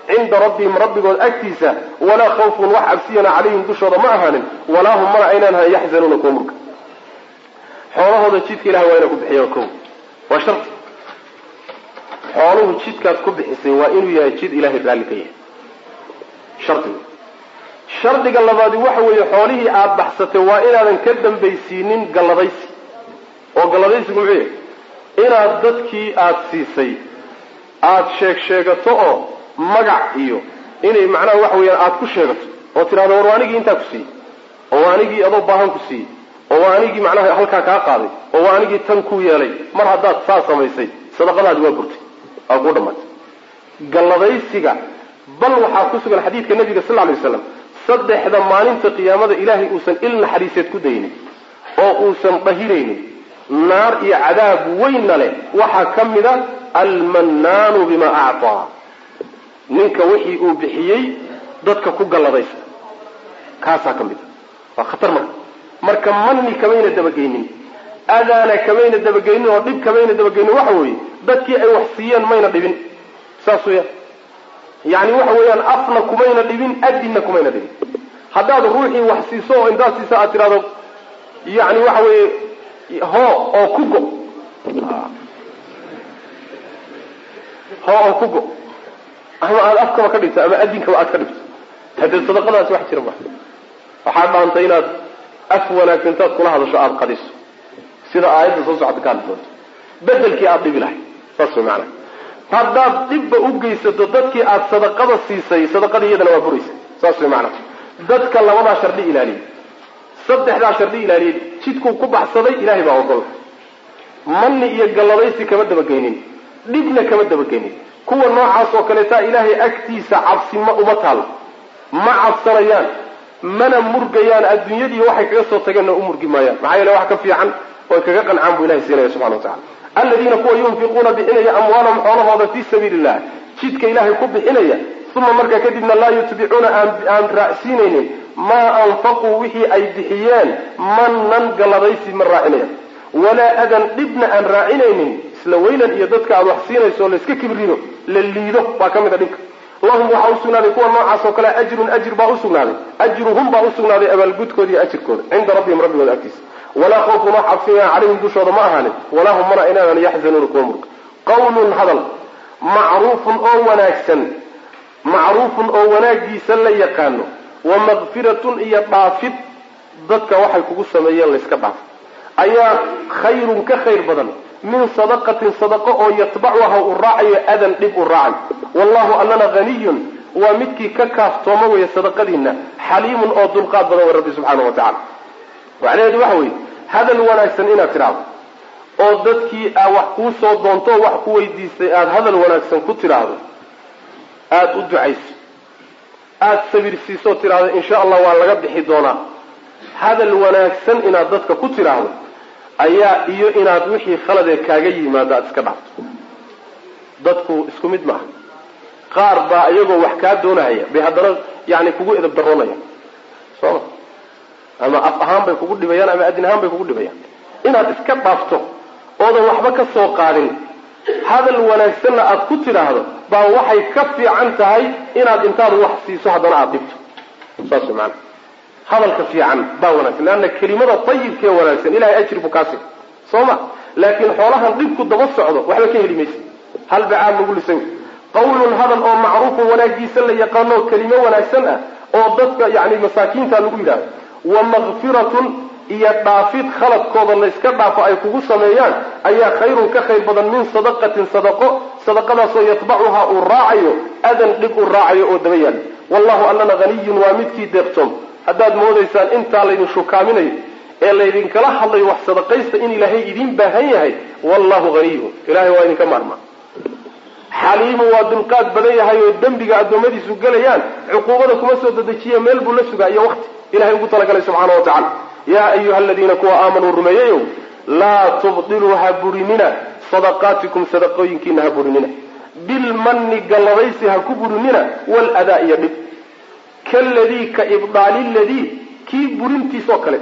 cinda rabbihim rabbigood agtiisa walaa khawfun wax cabsiyana calayhim dushooda ma ahaanin walaa hum mana aynaan ahayn yaxzanuuna kuwa murka xoolahooda jidka ilahay waa inay ku bixiyaan ko waa sharti xooluhu jidkaad ku bixisay waa inuu yahay jid ilahay raalli ka yahay shardiga shardiga labaadi waxa weeye xoolihii aada baxsatay waa inaadan ka dambaysiinin galladaysi oo galladaysigu muxuu yahay inaad dadkii aada siisay aada sheeg sheegato oo magac iyo inay macnaha waxa weeyaan aada ku sheegato oo tidhahdo war waa anigii intaa ku siiyey oo waa anigii adoo baahan ku siiyey oo waa anigii macnaha halkaa kaa qaaday oo waa anigii tan ku yeelay mar haddaad saa samaysay sadaqadaadi waa burtay waa kuu dhamaatay galladaysiga bal waxaa ku sugan xadiidka nabiga sal lay waslam saddexda maalinta qiyaamada ilaahay uusan il naxariiseed ku daynin oo uusan dhahiraynin naar iyo cadaab weynna leh waxaa ka mid a almannaanu bima actaa ninka wixii uu bixiyey dadka ku galladaysta kaasaa ka mid a waa khatar marka marka manni kamayna dabageynin adaana kamayna dabageynin oo dhib kamayna dabageynin waxa weeye dadkii ay wax siiyeen mayna dhibin saas weya yani waxa weeyaan afna kumayna dhibin adinna kumayna dhibin haddaad ruuxii wax siiso oo intaad siisa aad tidhahdo yani waxa weeye hoo oo ku go hoo oo ku go ama aada afkaba ka dhigto ama adinkaba aad ka dhigto hadee sadaqadaasi wax jira ma waxaa dhaanta inaad af wanaagsan intaad kula hadasho aada qadiso sida aayadda soo socota ka hadli doonto bedelkii aada dhibi lahay saas way maanaa haddaad dhibba u geysato dadkii aada sadaqada siisay sadaqadii iyadana waa buraysa saas way maanaa dadka labadaa shardi ilaaliyay saddexdaa shardi ilaaliyay jidkuu ku baxsaday ilahay baa ogol manni iyo galladaysi kama dabageynin dhibna kama dabageynin kuwa noocaas oo kaleetaa ilaahay agtiisa cabsi ma uma taalo ma cabsanayaan mana murgayaan adduunyadii waxay kaga soo tageenna u murgi maayaan maxaa yeele wax ka fiican oy kaga qancaan buu ilahay siinaya subxana wa tacala aladiina kuwa yunfiquuna bixinaya amwaalahum xoolahooda fii sabiili illah jidka ilaahay ku bixinaya uma markaa kadibna laa yutbicuuna aan raacsiinaynin maa anfaquu wixii ay bixiyeen manan galladaysi ma raacinayaan walaa adan dhibna aan raacinaynin isla weynan iyo dadka aada wax siinayso oo layska kibrido la liido baa ka mid a dhibka lahum waxaa usugnaaday kuwa noocaas oo kale ajrun ajir baa usugnaaday ajruhum baa usugnaaday abaalgudkooda iyo ajirkooda cinda rabbihim rabbigooda agtiisa walaa khawfun wax cabsiyaa calayhim dushooda ma ahaanin walaa hum mana inaadan yaxzanuuna kuwa murka qawlun hadal macruufun oo wanaagsan macruufun oo wanaagiisa la yaqaano wa makfiratun iyo dhaafid dadka waxay kugu sameeyeen layska dhaafo ayaa khayrun ka khayr badan min sadaqatin sadaqo oo yatbacuha uu raacayo adan dhib u raacayo wallahu allana haniyun waa midkii ka kaaftooma weeye sadaqadiina xaliimun oo dulqaad badan wey rabbi subxaana wa tacala macnaheedu waxa weeye hadal wanaagsan inaad tidhaahdo oo dadkii aa wax kuu soo doonto oo wax ku weydiistay aada hadal wanaagsan ku tidhaahdo aada u ducayso aada sabir siisoo tidhaahdo insha allah waa laga bixi doonaa hadal wanaagsan inaad dadka ku tidhaahdo ayaa iyo inaad wixii khaladee kaaga yimaado aada iska dhaafto dadku isku mid maaha qaar baa iyagoo wax kaa doonahaya bay haddana yani kugu edab daroonayaan soo ma ama af ahaan bay kugu dhibayaan ama adin ahaan bay kugu dhibayaan inaad iska dhaafto oodan waxba ka soo qaadin hadal wanaagsanna aada ku tidhaahdo baa waxay ka fiican tahay inaad intaad wax siiso haddana aada dhibto saas way maana hadalka fiican baa wanaagsan leanna kelimada ayibkee wanaagsan ilahay ajri buu kaasi soo ma laakiin xoolahan dhibku daba socdo waxba ka heli maysa hal bacaad lagu lisan qawlun hadal oo macruufun wanaagiisa la yaqaano kelimo wanaagsan ah oo dadka yani masaakiinta lagu yidhahdo wa makfiratun iyo dhaafid khaladkooda layska dhaafo ay kugu sameeyaan ayaa khayrun ka khayr badan min sadaqatin sadaqo sadaqadaasoo yatbacuhaa uu raacayo adan dhib uu raacayo oo daba yaala wallahu allana haniyun waa midkii deeqtoom haddaad moodaysaan intaa laydin shukaaminayo ee laydinkala hadlayo wax sadaqaysta in ilaahay idiin baahan yahay wallahu haniyun ilahay waa idinka maarmaa xaliimu waa dulqaad badan yahay oo dembiga addoommadiisu gelayaan cuquubada kuma soo dedejiye meel buu la sugaa iyo waqti ilahay ugu talagalay subxaana wa tacala yaa ayuha aladiina kuwa aamanuu rumeeyayow laa tubdiluu ha burinina sadaqaatikum sadaqooyinkiina ha burinina bilmanni galladaysi ha ku burinina waladaa iyo dhib kaladii ka ibdaali ladii kii burintiisoo kale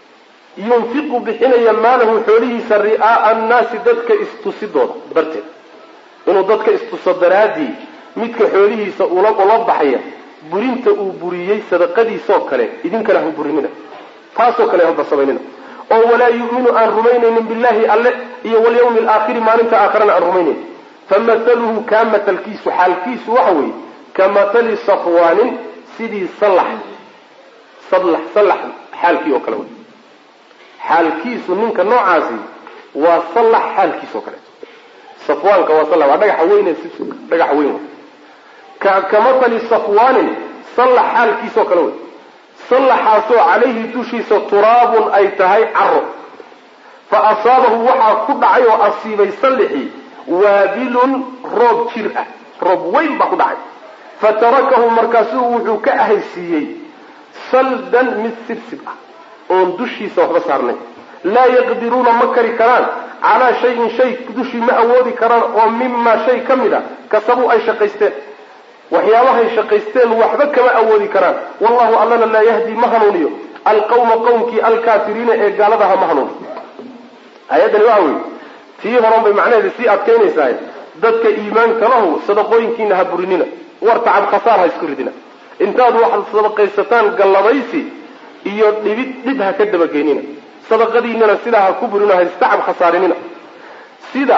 yunfiqu bixinaya maalahu xoolihiisa ri'aaa annaasi dadka istusidooda darteed inuu dadka istuso daraadii midka xoolihiisa ula ula baxaya burinta uu buriyey sadaqadiisoo kale idinkana ha burinina taasoo kale haba samaynina oo walaa yu'minu aan rumaynaynin billahi alle iyo walyawmi alaakhiri maalinta aakharana aan rumaynayn famahaluhu kaa matalkiisu xaalkiisu waxa weeye ka matali safwaanin sidii sallax sallax sallax xaalkii oo kale wey xaalkiisu ninka noocaasi waa sallax xaalkiis oo kaleeto safwaanka waa sallax waa dhagaxa weyne sibsibka dhagaxa weyn wey ka ka matali safwaanin sallax xaalkiisoo kale wey sallaxaasoo calayhi dushiisa turaabun ay tahay caro fa asaabahu waxaa ku dhacay oo asiibay sallixii waabilun roob jir ah roob weyn baa ku dhacay fa tarakahu markaasuu wuxuu ka ahaysiiyey saldan mid sibsib ah oon dushiisa waxba saarnay laa yaqdiruuna ma kari karaan calaa shayin shay dushii ma awoodi karaan oo mimaa shay ka mid a kasabuu ay shaqaysteen waxyaabahay shaqaysteen waxba kama awoodi karaan wallahu allana laa yahdi ma hanuuniyo alqawma qowmkii alkaafiriina ee gaaladaha ma hanuuniyo ayaddani waxa weye tii horan bay macnaheeda sii adkaynaysaa dadka iimaanka lahu sadaqooyinkiina ha burinina war tacab khasaar ha isku ridina intaad waxaad sadaqaysataan gallabaysi iyo dhibid dhib ha ka dabageynina sadaqadiinana sidaa ha ku burino ha istacab khasaarinina sida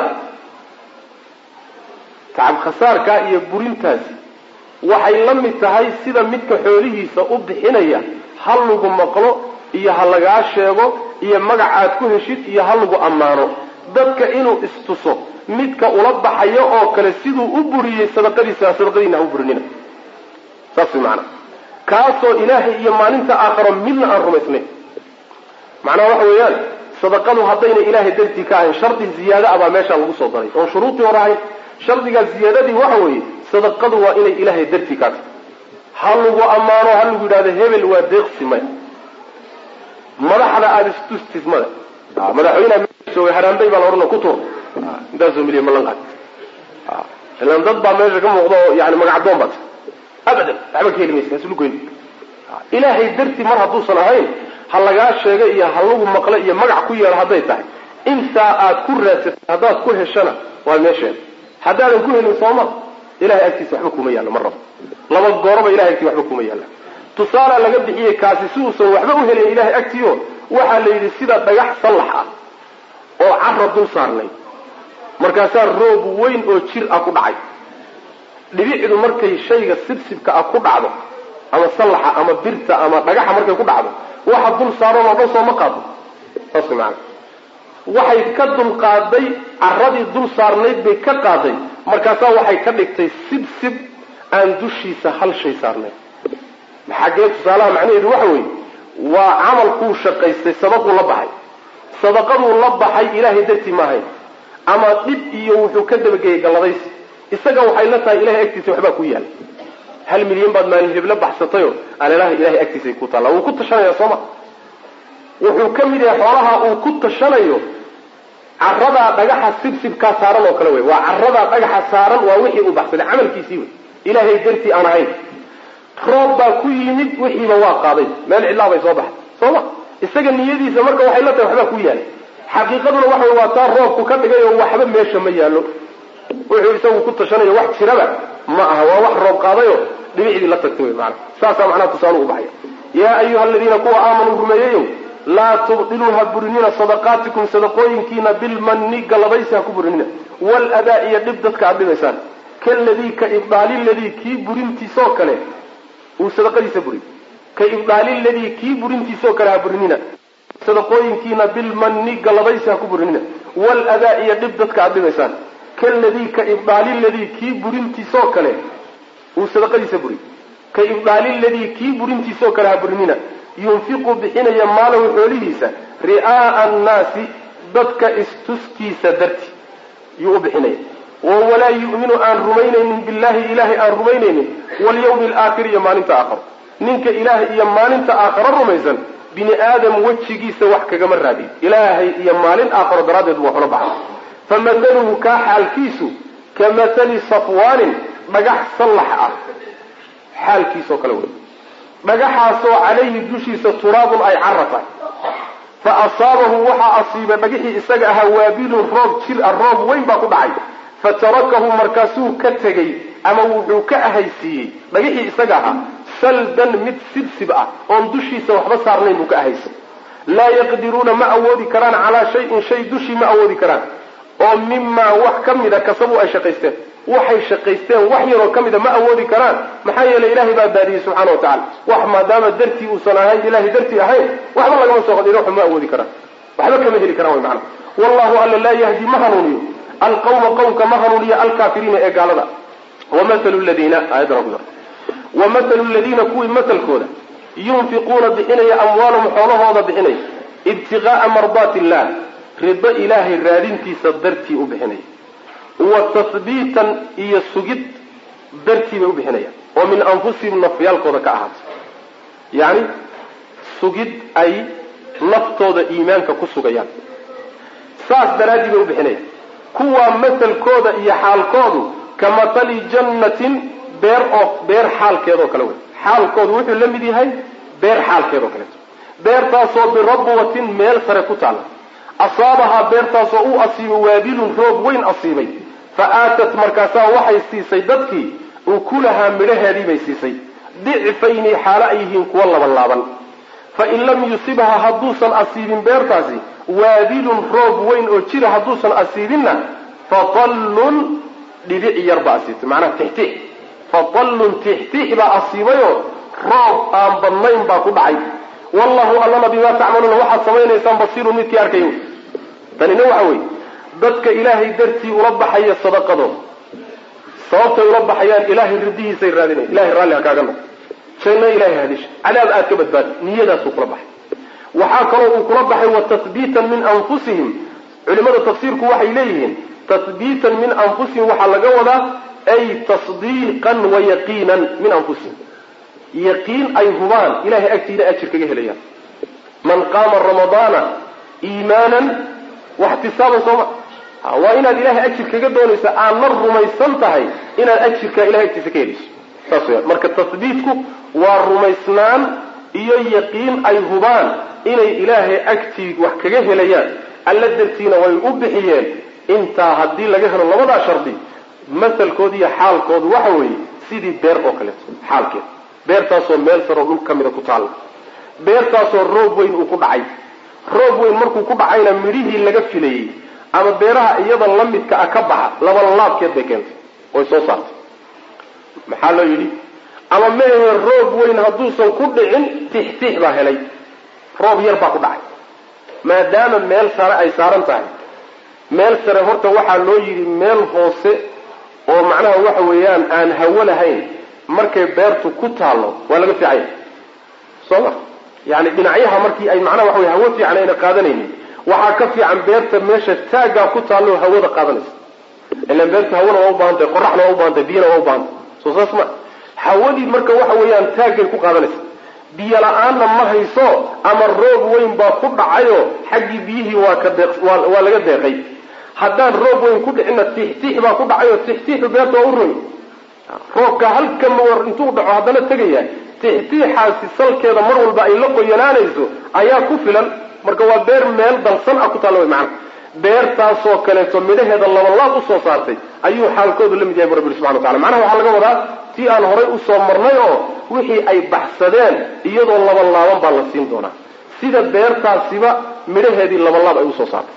tacab khasaarkaa iyo burintaasi waxay la mid tahay sida midka xoolihiisa u bixinaya ha lagu maqlo iyo ha lagaa sheego iyo magac aad ku heshid iyo ha lagu ammaano dadka inuu istuso midka ula baxayo oo kale siduu u buriyey sadaqadiisa sadaqadiina ha u burinina saas way macana kaasoo ilaahay iyo maalinta aakharo midna aan rumaysnayn macnaha waxa weeyaan sadaqadu haddayna ilaahay dartii ka ahayn shardi ziyaada ah baa meeshaa lagu soo daray oon shuruudii hore ahayn shardigaa ziyaadadii waxa weeye sadaqadu waa inay ilaahay dartii kaa tahay ha lagu ammaano ha lagu yidhahdo hebel waa deeqsi maya madaxda aada istustid mada madaxweyneha meesha joogay haraambay baa la odhana ku tuur intaasoo miliya malan qaad ilaan dad baa meesha ka muuqda oo yani magacdoon baad abadan waxba ka heli maysa haslugoyn ilaahay dartii mar hadduusan ahayn ha lagaa sheega iyo ha lagu maqlo iyo magac ku yeelo hadday tahay intaa aad ku raadsatay haddaad ku heshana waa meesheeda haddaadan ku helin sooma ilahay agtiisa waxba kuma yaallo mar rabo laba gooroba ilahay agtiisa waxba kuma yaalla tusaalaa laga bixiyey kaasi si uusan waxba u helin ilahay agtiio waxaa la yidhi sida dhagax sallax ah oo cara dul saarnay markaasaa roob weyn oo jir ah ku dhacay dhibicdu markay shayga sibsibka ah ku dhacdo ama sallaxa ama birta ama dhagaxa markay ku dhacdo waxa dul saaran oo dhan soo ma qaado saas maana waxay ka dul qaaday caradii dul saarnayd bay ka qaaday markaasaa waxay ka dhigtay sibsib aan dushiisa hal shay saarnayn xaggee tusaalaha macnaheedu waxa weeye waa camalkuu shaqaystay sadaquu la baxay sadaqaduu la baxay ilaahay dartii ma ahayn ama dhib iyo wuxuu ka dabageeyey galladaysi isaga waxay la tahay ilahay agtiisa waxbaa ku yaala hal milyan baad maalin hebla baxsatayo aleelaha ilahay agtiisay ku taalla wuu ku tashanaya sooma wuxuu ka mid yahay xoolaha uu ku tashanayo caradaa dhagaxa sibsibkaa saaran oo kale wey waa caradaa dhagaxa saaran waa wixii uu baxsaday camalkiisii wey ilaahay dartii aan ahayn roob baa ku yimid wixiiba waa qaaday meel cidlaa bay soo baxday sooma isaga niyadiisa marka waxay la tahay waxbaa ku yaalay xaqiiqaduna waxa wey waa taa roobku ka dhigay oo waxba meesha ma yaallo wuxuu isagu ku tashanayo wax jiraba ma aha waa wax roob qaadayo dhibicdii la tagtay wey maana saasaa macnaha tusaale u baxaya yaa ayuha aladiina kuwa aamanuu rumeeyeyow laa tubdiluu ha burinina sadaqaatikum sadaqooyinkiina bilmanni gallabaysi ha ku burinina waladaa iyo dhib dadka aad dhibaysaan kaladii ka ibdaali ladii kii burintiisoo kale uu sadaqadiisa buriy ka ibdaali ladii kii burintiisoo kale ha burinina sadaqooyinkiina bilmanni gallabaysi ha ku burinina waladaa iyo dhib dadka aad dhibaysaan kaladii ka ibdaali ladii kii burintiisoo kale uu sadaqadiisa buriy ka ibdaali ladii kii burintiisoo kale ha burinina yunfiqu bixinaya maalahu xoolihiisa ri'aaa annaasi dadka istuskiisa darti yuu u bixinaya oo walaa yu'minu aan rumaynaynin billahi ilaahay aan rumaynaynin walyawmi alaakhiri iyo maalinta aakharo ninka ilaahay iyo maalinta aakharo rumaysan bini aadam wejigiisa wax kagama raadiyo ilaahay iyo maalin aakharo daraaddeed buu waxula baxa famahaluhu kaa xaalkiisu ka mahali safwaanin dhagax sallax ah xaalkiisoo kale wey dhagaxaasoo calayhi dushiisa turaabun ay cara tahay fa asaabahu waxaa asiibay dhagixii isaga ahaa waabilun roob jir ah roob weyn baa ku dhacay fa tarakahu markaasuu ka tegey ama wuxuu ka ahaysiiyey dhagixii isaga ahaa saldan mid sibsib ah oon dushiisa waxba saarnayn buu ka ahaysay laa yaqdiruuna ma awoodi karaan calaa shayin shay dushii ma awoodi karaan oo mimaa wax ka mida kasabu ay shaqaysteen waxay shaqaysteen wax yaroo ka mida ma awoodi karaan maxaa yeelay ilaahay baa baadiyey subxana wa tacala wax maadaama dartii uusan ahayn ilahay dartii ahayn waxba lagama soo qadin waxba ma awoodi karaan waxba kama heli karaan way macana wallahu alla laa yahdi ma hanuuniyo alqawma qowmka ma hanuuniyo alkaafiriina ee gaalada wamahalu ladiina aayaddan ku wamahalu ladiina kuwii matalkooda yunfiquuna bixinaya amwaalahum xoolahooda bixinaya ibtigaaa mardaati illah rido ilaahay raadintiisa dartii u bixinaya wa tahbiitan iyo sugid dartii bay u bixinayaan oo min anfusihim nafyaalkooda ka ahaatay yacni sugid ay naftooda iimaanka ku sugayaan saas daraaddii bay u bixinayaan kuwaa masalkooda iyo xaalkoodu ka matali jannatin beer oo beer xaalkeedoo kale wey xaalkoodu wuxuu la mid yahay beer xaalkeedoo kaleeto beertaasoo birabwatin meel sare ku taalla asaabahaa beertaasoo u asiibay waabilun roob weyn asiibay fa aatat markaasaa waxay siisay dadkii ukulahaa midhaheedii bay siisay dicfayni xaalo ay yihiin kuwa labanlaaban fa in lam yusibha hadduusan asiibin beertaasi waabilun roob weyn oo jira hadduusan asiibinna fatallun dhibic yar baa asiibtay macnaha tixtix fatallun tixtix baa asiibayoo roob aan badnayn baa ku dhacay wallahu allana bimaa tacmaluuna waxaad samaynaysaan basiirun midkii arkayo tanina waxa weeye dadka ilaahay dartii ula baxaya sadaqadooda sababtay ula baxayaan ilaahay ridihiisay raadinayan ilahay raalli ha kaaga noqo janno ilahay hadisha cadaab aad ka badbaadi niyadaasuu kula baxay waxaa kaloo uu kula baxay wa tahbiitan min anfusihim culimada tafsiirku waxay leeyihiin tahbiitan min anfusihim waxaa laga wadaa ay tasdiiqan wa yaqiinan min anfusihim yaqiin ay hubaan ilahay agtiina ajir kaga helayaan man qaama ramadaana iimaanan waxtisaaban sooma waa inaad ilahay ajir kaga doonaysa aadna rumaysan tahay inaad ajirka ilahay agtiisa ka helayso saas weyaan marka tahbiitku waa rumaysnaan iyo yaqiin ay hubaan inay ilaahay agtii wax kaga helayaan alla dartiina way u bixiyeen intaa haddii laga helo labadaa shardi masalkooda iyo xaalkoodu waxa weeye sidii beer oo kaleeto xaalkeed beertaasoo meel saroo dhul ka mida ku taalla beertaasoo roob weyn uu ku dhacay roob weyn markuu ku dhacayna midhihii laga filayey ama beeraha iyada la midka ah ka baxa labanlaabkeed bay keentay oy soo saartay maxaa loo yidhi ama meehe roob weyn hadduusan ku dhicin tixtix baa helay roob yar baa ku dhacay maadaama meel sare ay saaran tahay meel sare horta waxaa loo yidhi meel hoose oo macnaha waxa weeyaan aan hawo lahayn markay beertu ku taallo waa laga fiicanya soo ma yani dhinacyaha markii ay macnaha waxa wey hawo fiican ayna qaadanaynin waxaa ka fiican beerta meesha taaggaa ku taallo hawada qaadanaysa ilaan beerta hawona waa u baahantay qoraxna waa u baahantay biyana waa u baahantay soo saas ma hawadii marka waxa weeyaan taaggay ku qaadanaysa biyo la-aanna ma hayso ama roob weyn baa ku dhacayo xaggii biyihii waa ka deeq waa laga deeqay haddaan roob weyn ku dhicinna tixtix baa ku dhacayo tixtixu beerta waa u roy roobka halkan war intuu dhaco haddana tegaya tixtiixaasi salkeeda mar walba ay la qoyanaanayso ayaa ku filan marka waa beer meel dalsan ah ku taalla way macana beertaasoo kaleeto midhaheeda labalaab usoo saartay ayuu xaalkoodu la mid yahay bu rabbi subxana wa tacala macnaha waxaa laga wadaa tii aan horay usoo marnay oo wixii ay baxsadeen iyadoo labalaaban baa la siin doonaa sida beertaasiba midhaheedii labalaab ay usoo saartay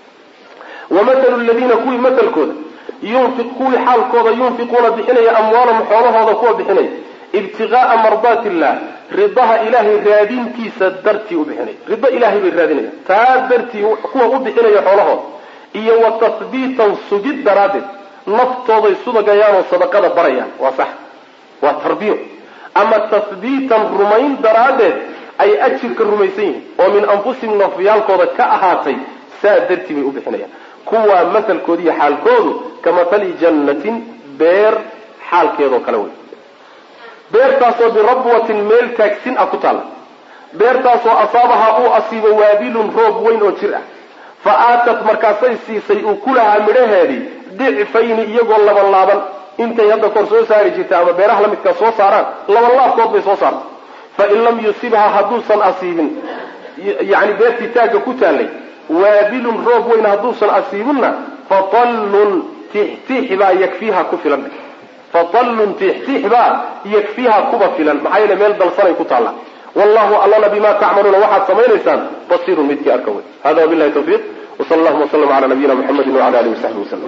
wamahalu ladiina kuwii matalkooda yunfi kuwii xaalkooda yunfiquuna bixinaya amwaalahum xoolahooda kuwa bixinaya ibtigaaa mardaati illah ridaha ilaahay raadintiisa dartii u bixinaya rido ilaahay bay raadinayaan taa dartii kuwa u bixinaya xoolahooda iyo wa tahbiitan sugid daraaddeed naftooday sudagayaanoo sadaqada barayaan waa sax waa tarbiyo ama tahbiitan rumayn daraaddeed ay ajirka rumaysan yihiin oo min anfusihim nafyaalkooda ka ahaatay saa dartii bay u bixinayaan kuwaa masalkooda iyo xaalkoodu ka matali jannatin beer xaalkeedoo kale wey beertaasoo birabwatin meel taagsin ah ku taalla beertaasoo asaabahaa uu asiibo waabilun roob weyn oo jir ah fa aatat markaasay siisay ukulahaa midhaheedii dicfayni iyagoo laban laaban intay hadda kor soo saari jirta ama beeraha la midkaa soo saaraan laban laabkood bay soo saartay fa in lam yusibha hadduusan asiibin yani beertii taagga ku taallay waabilun roob weyn hadduusan asiibinna fatallun tixtix baa yakfiiha ku filan fadallun tiixtiix baa yakfiiha kuba filan maxaa yeele meel dalsanay ku taalla wallahu allana bima tacmaluuna waxaad samaynaysaan basiirun midkii arka wey hada wabilahi tawfiiq wsala allahuma waslama cala nabiyina muxamedi wala alihi wasaxbi waslm